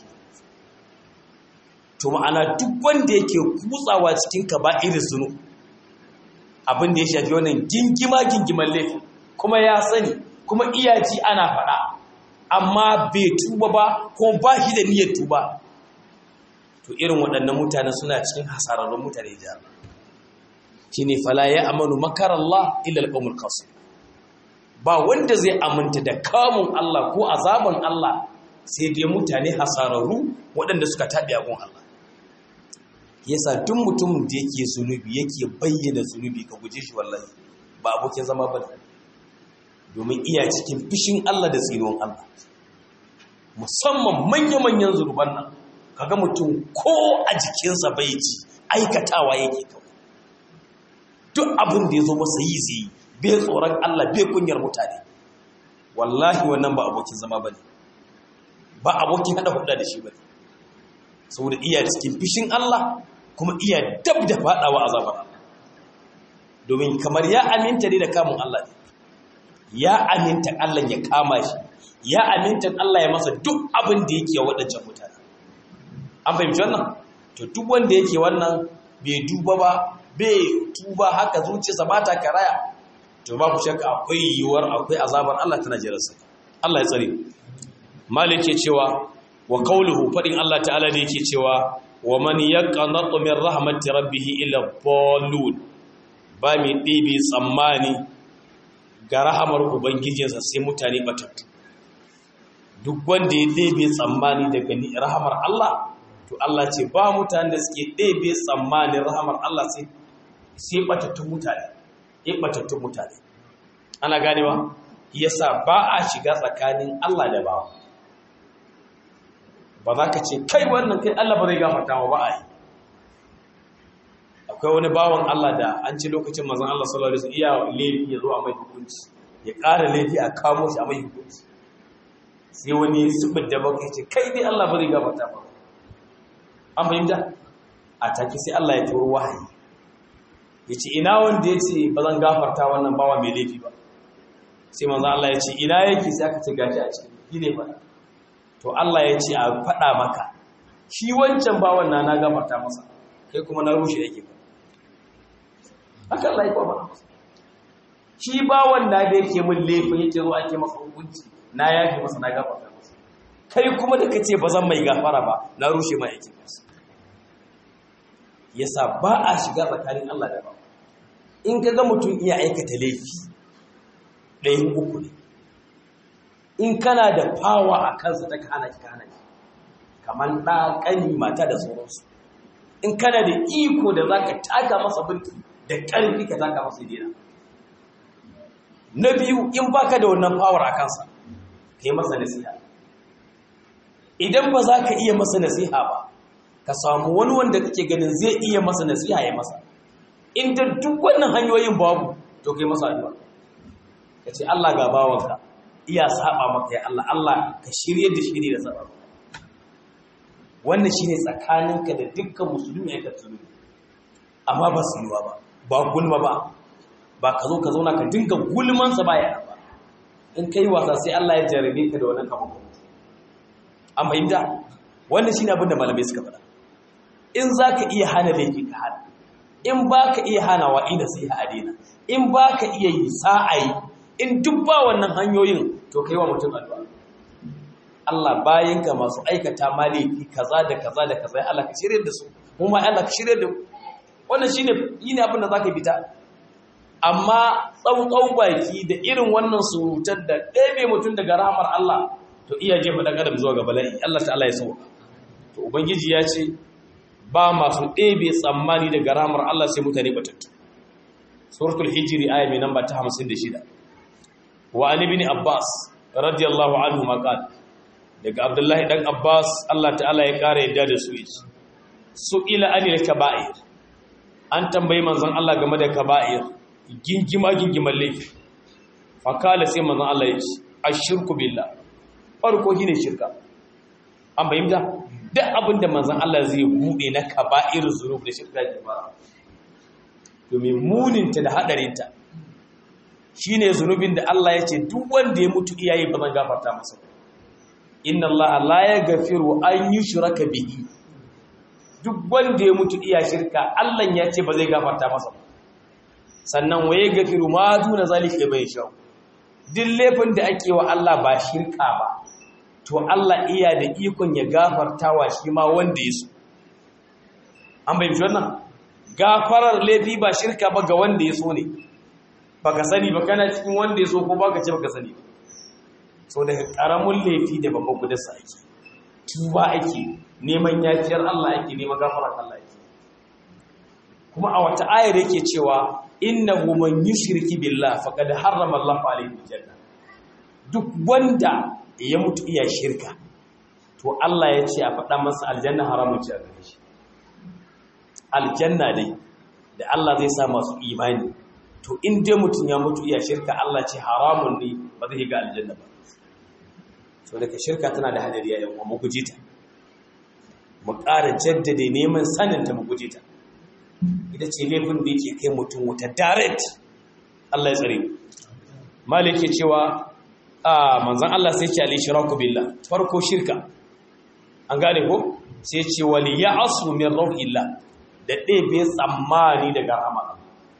to ma'ana duk wanda yake kutsawa cikin ka ba irin zunu abin da ya shafi wannan gingima gingiman laifin kuma ya sani kuma iyaci ana faɗa amma bai tuba ba ko ba shi da niyyar tuba to irin waɗannan mutane suna cikin hasararrun mutane jihar shi ne fala ya amanu makarallah illa alƙawmul qasim ba wanda zai aminta da kamun Allah ko azaban Allah sai dai mutane hasararru waɗanda suka taɓi agun Allah yasa duk mutumin da yake zunubi yake bayyana zunubi ka guje shi wallahi ba abokin zama ba domin iya cikin fishin Allah da tsinon Allah musamman manya-manyan zunuban nan kaga mutum ko a jikinsa bai ji aikatawa yake kawai duk abin da ya zo masa yi zai bai tsoron Allah bai kunyar mutane wallahi wannan ba abokin zama bane ba abokin hada hudda da shi bane saboda iya cikin fishin Allah kuma iya dab da fadawa azabar Allah domin kamar ya aminta ne da kamun Allah ne ya aminta Allah ya kama shi ya aminta Allah ya masa duk abin da yake waɗancan mutane an fahimci wannan to duk wanda yake wannan bai duba ba bai tuba haka zuciyarsa ba ta karaya to ba ku shakka akwai yiwuwar akwai azabar Allah tana jiransa Allah ya tsare malik ke cewa wa qawluhu fadin Allah ta'ala da yake cewa wa man yaqnatu min rahmati rabbih illa dallun ba mi dibi tsammani ga rahamar ubangijinsa sai mutane batattu duk wanda ya ɗebe tsammani daga rahamar Allah to Allah ce ba mutane da suke ɗebe tsammanin rahamar Allah sai sai batattun mutane ya batattun mutane ana ganewa yasa ba a shiga tsakanin Allah da bawa ba za ka ce kai wannan kai Allah ba zai gafarta wa ba a yi akwai wani bawan Allah da an ci lokacin mazan Allah sallallahu alaihi wasallam iya laifi ya zo a mai hukunci ya ƙara laifi a kamo shi a mai hukunci sai wani subin da baka ce kai dai Allah ba zai gafarta ba an fahimta a take sai Allah ya turo wahayi ya ce ina wanda ya ce ba zan gafarta wannan bawa mai laifi ba sai manzan Allah ya ce ina yake sai aka ce gashi a cikin gine ba to Allah ya ce a faɗa maka shi wancan bawan na na gafarta masa kai kuma na rushe yake ba haka Allah ya kwa shi bawan na da yake min laifin yake zo ake masa hukunci na yafe masa na gafarta masa kai kuma da kace ba zan mai gafara ba na rushe ma yake masa yasa ba a shiga tsakanin Allah da ba in ka ga mutum iya aikata laifi ɗayan uku ne in kana da fawa a kansa ta kana ki kana ki kamar ɗa ƙani mata da sauransu in kana da iko da za ka taka masa binti da ƙarfi ka taka masa dina na biyu in baka da wannan fawar a kansa ka yi masa nasiha idan ba za ka iya masa nasiha ba ka samu wani wanda kake ganin zai iya masa nasiha ya masa inda duk wannan hanyoyin babu to kai masa addu'a ka ce Allah ga bawanka iya saba maka ya Allah Allah ka shirye da shiri da saba wannan shine tsakaninka da dukkan musulmi ya katsuru amma ba su yiwa ba ba gulma ba ba ka zo ka zauna ka dinga gulman sa baya ba in kai wasa sai Allah ya jarabe ka da wannan kamar an fahimta wannan shine abin da malamai suka faɗa in zaka iya hana laifi ka hana in baka iya hanawa ina sai ha adina in baka iya yi sa'ayi in duk ba wannan hanyoyin to kai wa mutum addu'a Allah bayan ga masu aikata maliki kaza da kaza da kaza Allah ka shirye da su mu ma Allah ka shirye da wannan shine yine abin da zaka bita amma tsautsau baki da irin wannan surutar da ɗebe mutum daga rahmar Allah to iya jefa dan adam zuwa ga bala'i Allah ta'ala ya sauka to ubangiji ya ce ba masu ɗebe tsammani daga rahmar Allah sai mutane batattu suratul hijri aya mai namba ta 56 wa an ibn abbas radiyallahu anhu maqal daga abdullahi dan abbas Allah ta'ala ya kare yadda da su yace su ila anil kaba'ir an tambayi manzon Allah game da kaba'ir gingima gingiman laifi fa kala sai manzon Allah yace ashirku billah farko shine shirka an bayyana duk abinda manzon Allah zai bude na kaba'ir zunub da shirka ke ba domin muninta da hadarinta shi ne zunubin da Allah ya ce duk wanda ya mutu iyaye ba zan gafarta masa inna Allah la ya gafiru an yi shuraka bihi duk wanda ya mutu iya shirka Allah ya ce ba zai gafarta masa sannan waye gafiru ma duna zalika bai sha duk laifin da ake wa Allah ba shirka ba to Allah iya da ikon ya gafarta wa shi ma wanda ya so an bayyana wannan gafarar laifi ba shirka ba ga wanda ya so ne baka sani ba kana cikin wanda ya so ko baka ce baka sani so daga karamin laifi da babban gudarsa ake tuba ake neman yafiyar Allah ake neman gafarar Allah ake kuma a wata ayar yake cewa innahu man yushriki billah faqad harrama Allah alayhi aljanna duk wanda ya mutu iya shirka to Allah ya ce a faɗa masa aljanna haramun ce a gare shi aljanna dai da Allah zai sa masu imani to in dai mutum ya mutu iya shirka Allah ce haramun ne ba zai ga aljanna ba so daga shirka tana da hadari yayin mu guje ta mu ƙara jaddade neman sanin ta mu guje ta ita ce laifin da yake kai mutum wuta direct Allah ya tsare malik ke cewa a manzon Allah sai ce al-ishraku billah farko shirka an gane ko sai ce wali ya'asu min rauhillah da ɗebe tsammani daga rahmar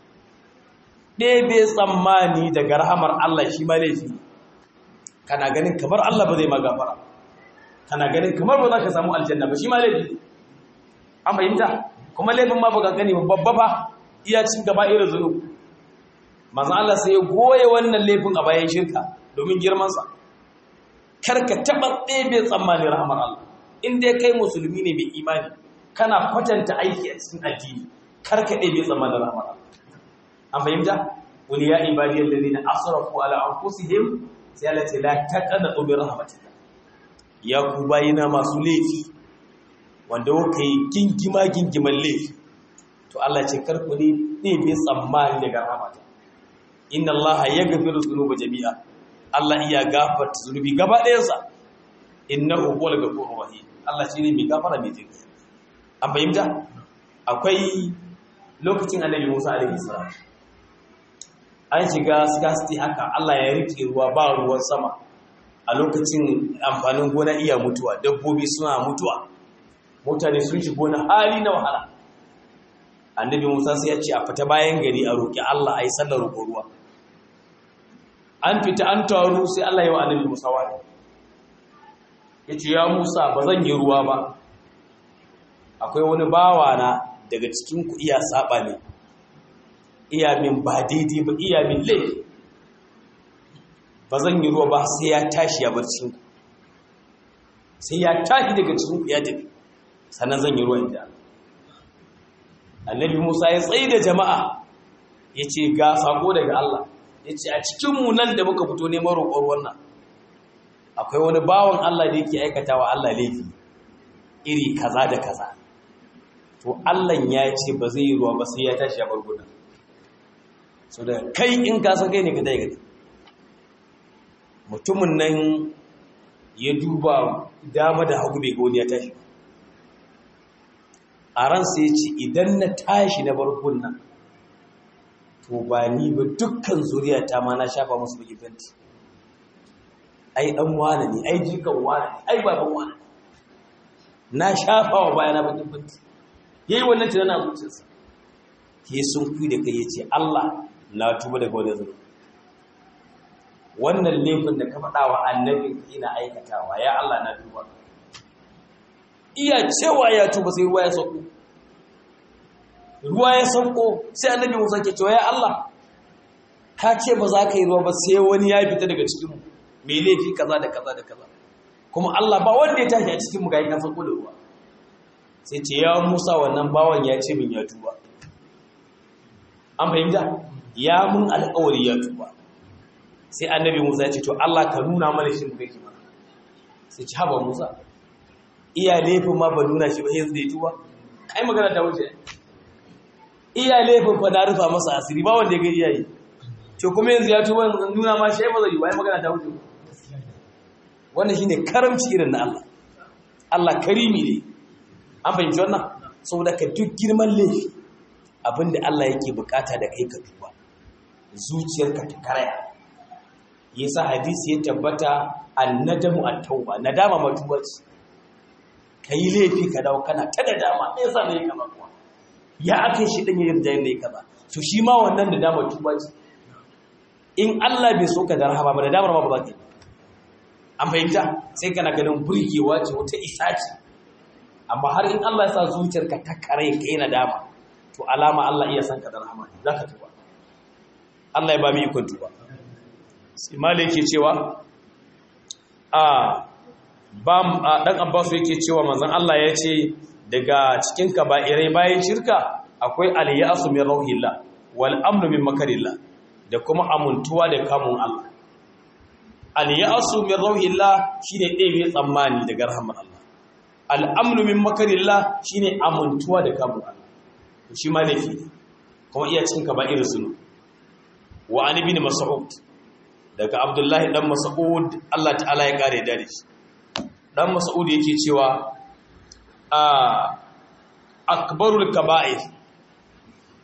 ɗebe tsammani daga rahamar Allah shi ma laifi kana ganin kamar Allah ba zai magafara kana ganin kamar ba za ka samu aljanna ba shi ma laifi an fahimta kuma laifin ma ba gani ba babba ba iya cin gaba irin zunu manzo Allah sai ya goye wannan laifin a bayan shirka domin girmansa kar ka taɓa ɗebe tsammanin rahamar Allah in dai kai musulmi ne mai imani kana kwatanta aiki a cikin addini kar ka ɗebe tsammanin rahamar Allah an fahimta wani ya ibadiyar da zina asrafu ala anfusihim sai Allah ce la taqnatu bi rahmatillah ya ku bayina masu laifi wanda kuka yi gingima gingiman laifi to Allah ce karku ne ne bai tsammani daga rahmata inna Allah yaghfiru dhunuba jami'a Allah iya gafarta zunubi gaba ɗayansa innahu huwal ghafurur rahim Allah shine mai gafara mai jinkai an fahimta akwai lokacin annabi Musa alaihi salam an shiga scarcity haka Allah ya rike ruwa ba ruwan sama a lokacin amfanin gona iya mutuwa dabbobi suna mutuwa mutane sun shigo na hali na wahala annabi Musa sai ya ce a fita bayan gari a roki Allah ayi sallar roƙo ruwa an fita an taru sai Allah ya wa annabi Musa wani yace ya Musa ba zan yi ruwa ba akwai wani bawa na daga cikin ku iya saba ne iya min ba daidai ba iya min laifi ba zan yi ruwa ba sai ya tashi ya bar cikin ku sai ya tashi daga cikin ku ya tafi sannan zan yi ruwa inda annabi Musa ya tsaye da jama'a ya ce ga sako daga Allah ya ce a cikinmu nan da muka fito neman roƙon wannan akwai wani bawan Allah da yake aikata wa Allah laifi iri kaza da kaza to Allah ya ce ba zai yi ruwa ba sai ya tashi ya bar gudan so da kai in ka san kai ne ka dai gadi mutumin nan ya duba dama da hagu bai ga wani ya tashi a ransa ya ce idan na tashi na bar gudan to ba ni ba dukkan zuriya ta ma na shafa musu baki fenti ai dan wane ne ai jikan wane ne ai baban wane na shafa wa bayana baki fenti yayi wannan tunanin a zuciyarsa ke sun ku da kai yace Allah na tuba daga wannan zunubi wannan laifin da ka faɗa wa annabin ina aikatawa ya Allah na tuba iya cewa ya tuba sai ruwa ya sauko ruwa ya sauko sai annabi Musa ke cewa ya Allah ka ce ba za ka yi ruwa ba sai wani ya fita daga cikin mu me laifi kaza da kaza da kaza kuma Allah ba wanda ya tashi a cikin mu ga kan sauko da ruwa sai ce ya Musa wannan bawan ya ce min ya tuba an fahimta ya mun alƙawari ya tuba sai annabi Musa ya ce to Allah ka nuna mana shi mu kake mana sai ce haba Musa iya laifin ma ba nuna shi ba sai zai tuba ai magana ta wuce iya laifin fa na rufa masa asiri ba wanda ya ga iyaye to kuma yanzu ya tuba nuna ma shi ba zai yi wai magana ta wuce wannan shine karamci irin na Allah Allah karimi ne an fahimci wannan saboda ka duk girman laifi abinda Allah yake bukata da kai ka tuba zuciyarka ta karaya yasa hadisi ya tabbata annadamu at-tauba nadama matuba ce kai laifi ka dawo kana ta nadama me yasa ne kaza kuwa ya aka shi din yin jayin ne kaza to shi ma wannan nadama tuba ce in Allah bai so ka da rahama ba nadamar ma ba za ka yi an fahimta sai kana ganin burgewa ce wata isa ce amma har in Allah ya sa zuciyarka ta kare kai nadama to alama Allah iya san ka da rahama za ka tuba Allah ya ba mu ikon tuba sai malik yake cewa a bam dan Abbas yake cewa manzon Allah ya ce daga cikin kaba'irai bayan shirka akwai al-ya'su min rauhillah wal amnu min makarillah da kuma amuntuwa da kamun Allah al-ya'su min rauhillah shine ɗebe tsammani daga rahmar Allah al-amnu min makarillah shine amuntuwa da kamun Allah shi ma laifi ne kuma iya cikin kaba'ir zunu wa an ibn mas'ud daga abdullahi dan mas'ud Allah ta'ala ya kare da shi dan mas'ud yake cewa a akbarul kaba'ir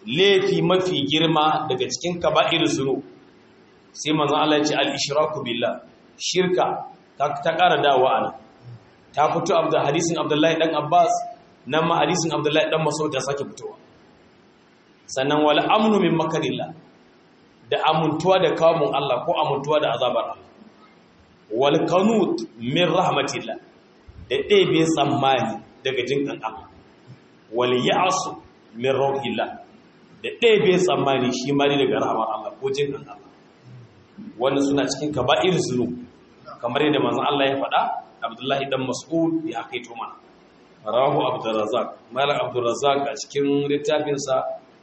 laifi mafi girma daga cikin kaba'ir zunub sai manzon Allah ya ce al-ishraku billah shirka ta ƙara dawowa ana ta fito abda hadisin Abdullahi dan Abbas nan ma hadisin Abdullahi dan Mas'ud ta sake fitowa sannan wal amnu min makarillah da amuntuwa da kamun Allah ko amuntuwa da azabar Allah wal qanut min rahmatillah da ɗebe tsammani daga jinkan Allah wal ya'su min rauhillah da ɗebe tsammani shi ma ne daga rahmar Allah ko jinkan Allah wannan suna cikin kaba'ir zunub kamar yadda manzon Allah ya faɗa Abdullahi dan Mas'ud ya kaito mana rahu Abdurrazzaq Malam Abdurrazzaq a cikin littafinsa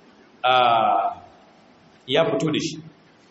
ya fito da shi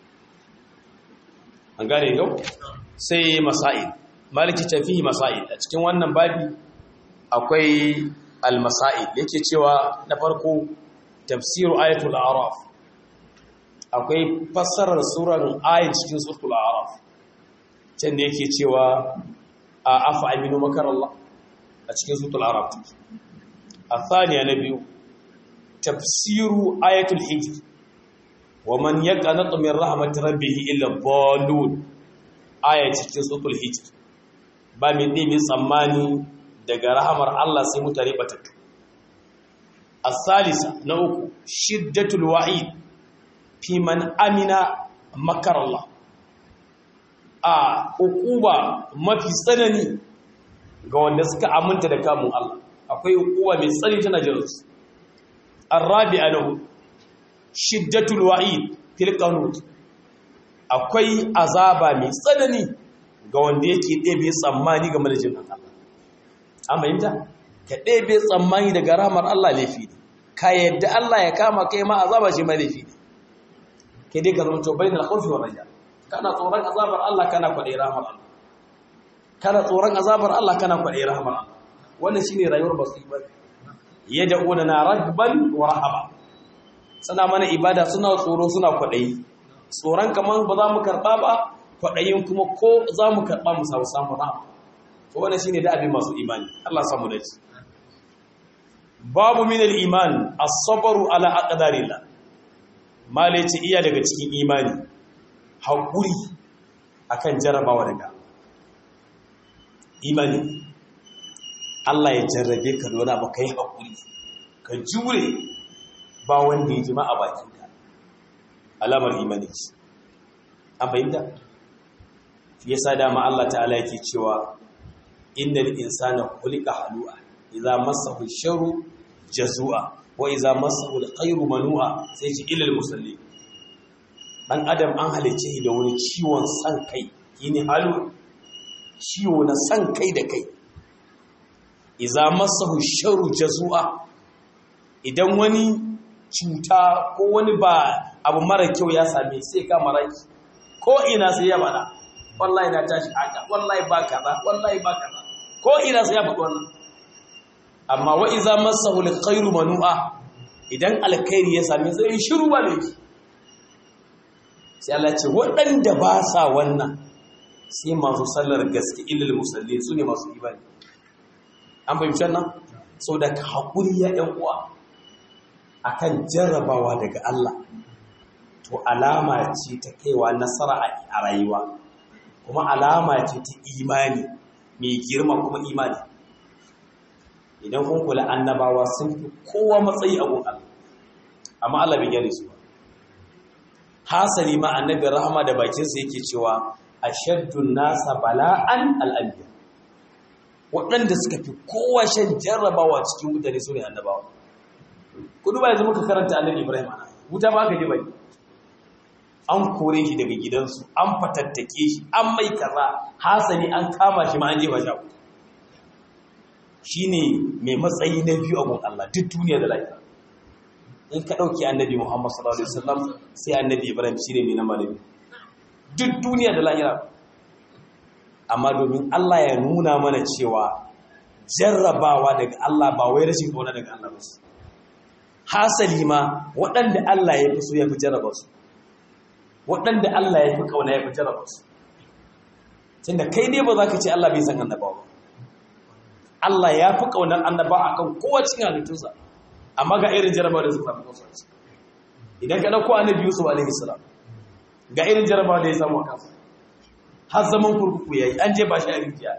an gane yau sai masail maliki tafihi masail a cikin wannan babi akwai al-masail yake cewa na farko tafsiru ayatul a'raf akwai fassarar surar ayat cikin suratul a'raf can da yake cewa a afa aminu makarallah a cikin suratul a'raf a thaniya na biyu tafsiru ayatul hijr wa man yaqnatu min rahmat rabbih illa dhalun aya cikin suratul hijr ba mai ɗebe tsammani daga rahamar Allah sai mutane batattu asalisa na uku shiddatul wa'id fi man amina makar Allah a ukuba mafi tsanani ga wanda suka aminta da kamun Allah akwai ukuba mai tsanani tana jiransu الرابع له شدة الوعيد في القنوت akwai azaba mai tsanani ga wanda yake ɗebe tsammani game da jin Allah an fahimta ka ɗebe tsammani daga ramar Allah laifi ne ka yadda Allah ya kama kai ma azaba shi ma laifi ne kai dai ka zama to bainal khawfi wa raja kana tsoron azabar Allah kana kwaɗe ramar Allah kana tsoron azabar Allah kana kwaɗe ramar Allah wannan shine rayuwar basu ibada yad'una na ragban wa rahaba suna mana ibada suna tsoro suna kwadayi tsoron kaman ba za mu karba ba kwadayin kuma ko za mu karba mu samu samu rahama to wannan shine da abin masu imani Allah samu dace babu min al-iman as-sabru ala aqdarillah male ce iya daga cikin imani hakuri akan jarabawa daga imani Allah ya jarrabe ka da ba ka yi haƙuri ka jure ba wanda ya jima a bakinka alamar imani ce an fahimta ya sa dama Allah ta'ala yake cewa inda insana kulika halu'a idza massahu sharru jazua wa idza massahu alkhairu manu'a sai ji ilal musalli dan adam an halice shi da wani ciwon san kai yini halu ciwo na san kai da kai iza masahu sharu jazua idan wani cuta ko wani ba abu mara kyau ya same sai ka maraki ko ina sai ya bada wallahi na tashi haka wallahi ba kaza wallahi ba kaza ko ina sai ya faɗi wannan amma wa iza masahu alkhairu manu'a idan alkhairi ya same sai shiru ba ne sai Allah ce waɗanda ba sa wannan sai masu sallar gaske ilil musalli su ne masu ibadi an fahimci nan sau da ka haƙuri ya ɗan uwa a kan jarrabawa daga Allah to alama ce ta kaiwa nasara a rayuwa kuma alama ce ta imani mai girma kuma imani idan kun kula annabawa sun fi kowa matsayi a gun Allah amma Allah bai gyara su ba hasali ma annabi rahama da bakinsa yake cewa ashaddun nasa bala'an al'anbiya waɗanda suka fi kowa shan jarrabawa cikin mutane su ne annabawa kudu ba yanzu muka karanta annabi ibrahim ana wuta ba ka ji bai an kore shi daga gidansu an fatattake shi an mai kaza hasali an kama shi ma an jefa shi shi ne mai matsayi na biyu a gun Allah duk duniya da lafiya in ka ɗauki annabi muhammad sallallahu alaihi wasallam sai annabi ibrahim shi ne mai na malami duk duniya da lahira amma domin Allah ya nuna mana cewa jarrabawa daga Allah ba wai rashin kauna daga Allah ba hasali ma waɗanda Allah ya fi so ya fi jarraba su waɗanda Allah ya fi kauna ya fi jarraba su tunda kai dai ba za ka ce Allah bai san annabawa ba Allah ya fi kaunar annabawa akan kowace halittunsa amma ga irin jarrabawa da suka fi idan ka dauko annabi Yusuf alaihi salam ga irin jaraba da ya samu kansa har zaman kurkuku yayi an je ba shi a rijiya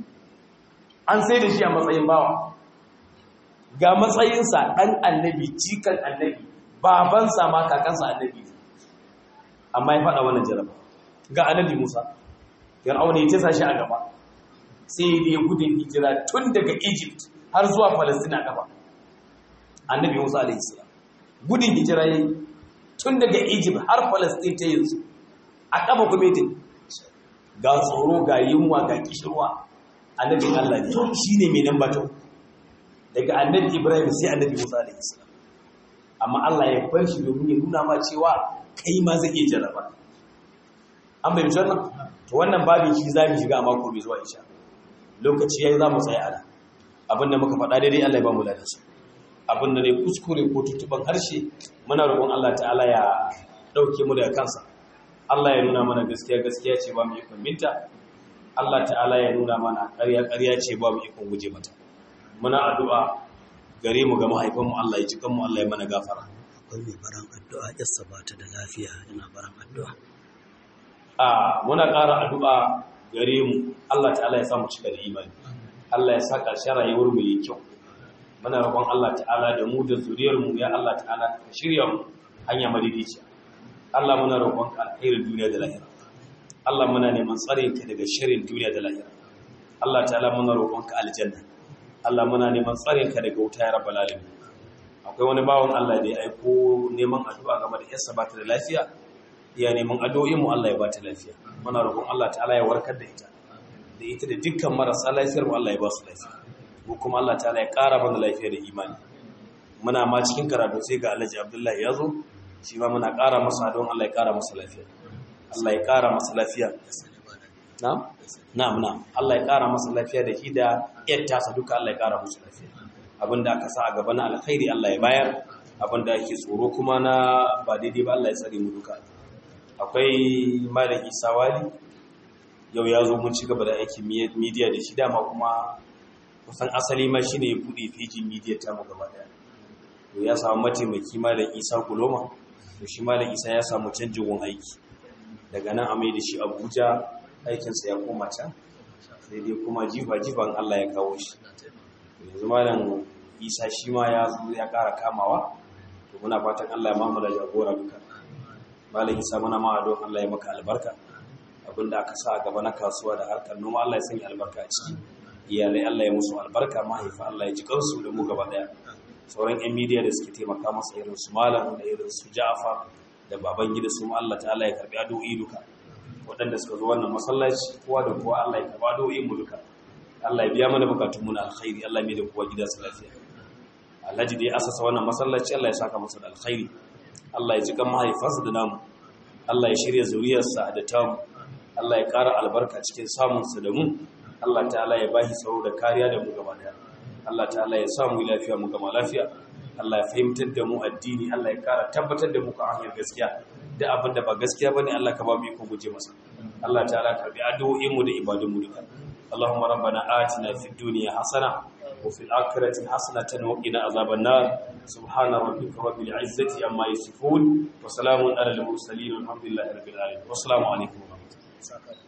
an sai da shi a matsayin bawa ga matsayinsa ɗan annabi cikan annabi babansa ma kakansa annabi amma ya faɗa wannan jaraba ga annabi musa fir'auna ya tasa shi a gaba sai da ya gudun hijira tun daga egypt har zuwa palestina gaba annabi musa alaihi salam gudun hijira yayi tun daga egypt har palestina ta yanzu a kafa kumetin ga tsoro ga yunwa ga kishirwa annabin allah ne shine mai nan batun daga annabi ibrahim sai annabi musa alaihi salam amma allah ya bar shi domin ya nuna ma cewa kai ma zai iya jarraba an bai mishi wannan to wannan babin shi za mu shiga a mako mai zuwa isha lokaci yayi za mu tsaya ana abinda muka faɗa daidai allah ya ba mu ladansu abinda ne kuskure ko tutuban harshe muna roƙon allah ta'ala ya ɗauke mu daga kansa allah ya nuna mana gaskiya gaskiya ce ba mu ikon binta allah ta'ala ya nuna mana ƙarya ƙarya ce ba mu ikon guje mata muna addu'a gare mu ga mahaifanmu Allah ya ji kanmu Allah ya mana gafara. Akwai mai baran addu'a yassa ba ta da lafiya yana baran addu'a. A muna ƙara addu'a gare mu Allah ta'ala ya samu cika da imani. Allah ya sa ƙarshen rayuwar mu yi kyau. Muna roƙon Allah ta'ala da mu da zuriyar mu ya Allah ta'ala ka shirya mu hanya madidiciya. Allah muna roƙon ka alkhairin duniya da lahira. Allah muna neman tsare ka daga shirin duniya da lahira. Allah ta'ala muna roƙon ka aljanna. Allah muna neman tsarin ka daga wuta ya rabbal alamin akwai wani bawon Allah da ya aiko neman addu'a game da yarsa ba ta da lafiya iya neman addu'o'in mu Allah ya ba ta lafiya muna roƙon Allah ta'ala ya warkar da ita da ita da dukkan marasa lafiyar mu Allah ya ba su lafiya ko kuma Allah ta'ala ya ƙara mana lafiya da imani muna ma cikin karatu sai ga Alhaji Abdullahi ya zo shi ma muna ƙara masa don Allah ya ƙara masa lafiya Allah ya ƙara masa lafiya na'am na'am na'am Allah ya ƙara masa lafiya da shi da yattasa duka Allah ya ƙara musu lafiya abinda aka sa a gaba na alkhairi Allah ya bayar abinda ake tsoro kuma na ba daidai ba Allah ya tsare mu duka akwai malam Isa Wali yau ya zo mun ci gaba da aikin media da shi dama kuma kusan asali ma shine ya bude fejin media ta mu gaba daya to ya samu mataimaki malam Isa Kuloma to shi malam Isa ya samu canjin gun aiki daga nan a mai da shi Abuja aikinsa ya koma can sai dai kuma jifa-jifan Allah ya kawo shi yanzu malam isa shi ma ya zo ya ƙara kamawa to muna fatan Allah ya mamu da jagora duka malam isa muna ma don Allah ya maka albarka abinda aka sa a gaba na kasuwa da harkar noma Allah ya sanya albarka a ciki iyalai Allah ya musu albarka mahaifa Allah ya ji kansu da mu gaba daya sauran yan midiya da suke taimaka masa irin su malam da irin su Ja'far da baban gida su Allah ta'ala ya karbi addu'o'i duka waɗanda suka zo wannan masallaci kowa da kowa Allah ya karba addu'o'in mu duka Allah ya biya mana bukatun mu na alkhairi Allah mai da kowa gida su lafiya Alhaji da ya asasa wannan masallaci Allah ya saka masa da alkhairi Allah ya ji kan mahaifansa da namu Allah ya shirya zuriyarsa da tamu Allah ya ƙara albarka cikin samunsa da mu Allah ta'ala ya bashi tsaro da kariya da mu gaba daya Allah ta'ala ya sa mu lafiya mu gama lafiya Allah ya fahimtar da mu addini Allah ya ƙara tabbatar da mu kan hanyar gaskiya da abin da ba gaskiya bane Allah ka ba mu iko guje masa Allah ta'ala karbi addu'o'in mu da ibadun mu duka Allahumma rabbana atina fid dunya hasana wa fil akhirati hasanatan wa qina azaban nar subhana rabbika rabbil izzati amma yasifun wa salamun alal mursalin walhamdulillahi rabbil alamin wassalamu alaikum wa rahmatullahi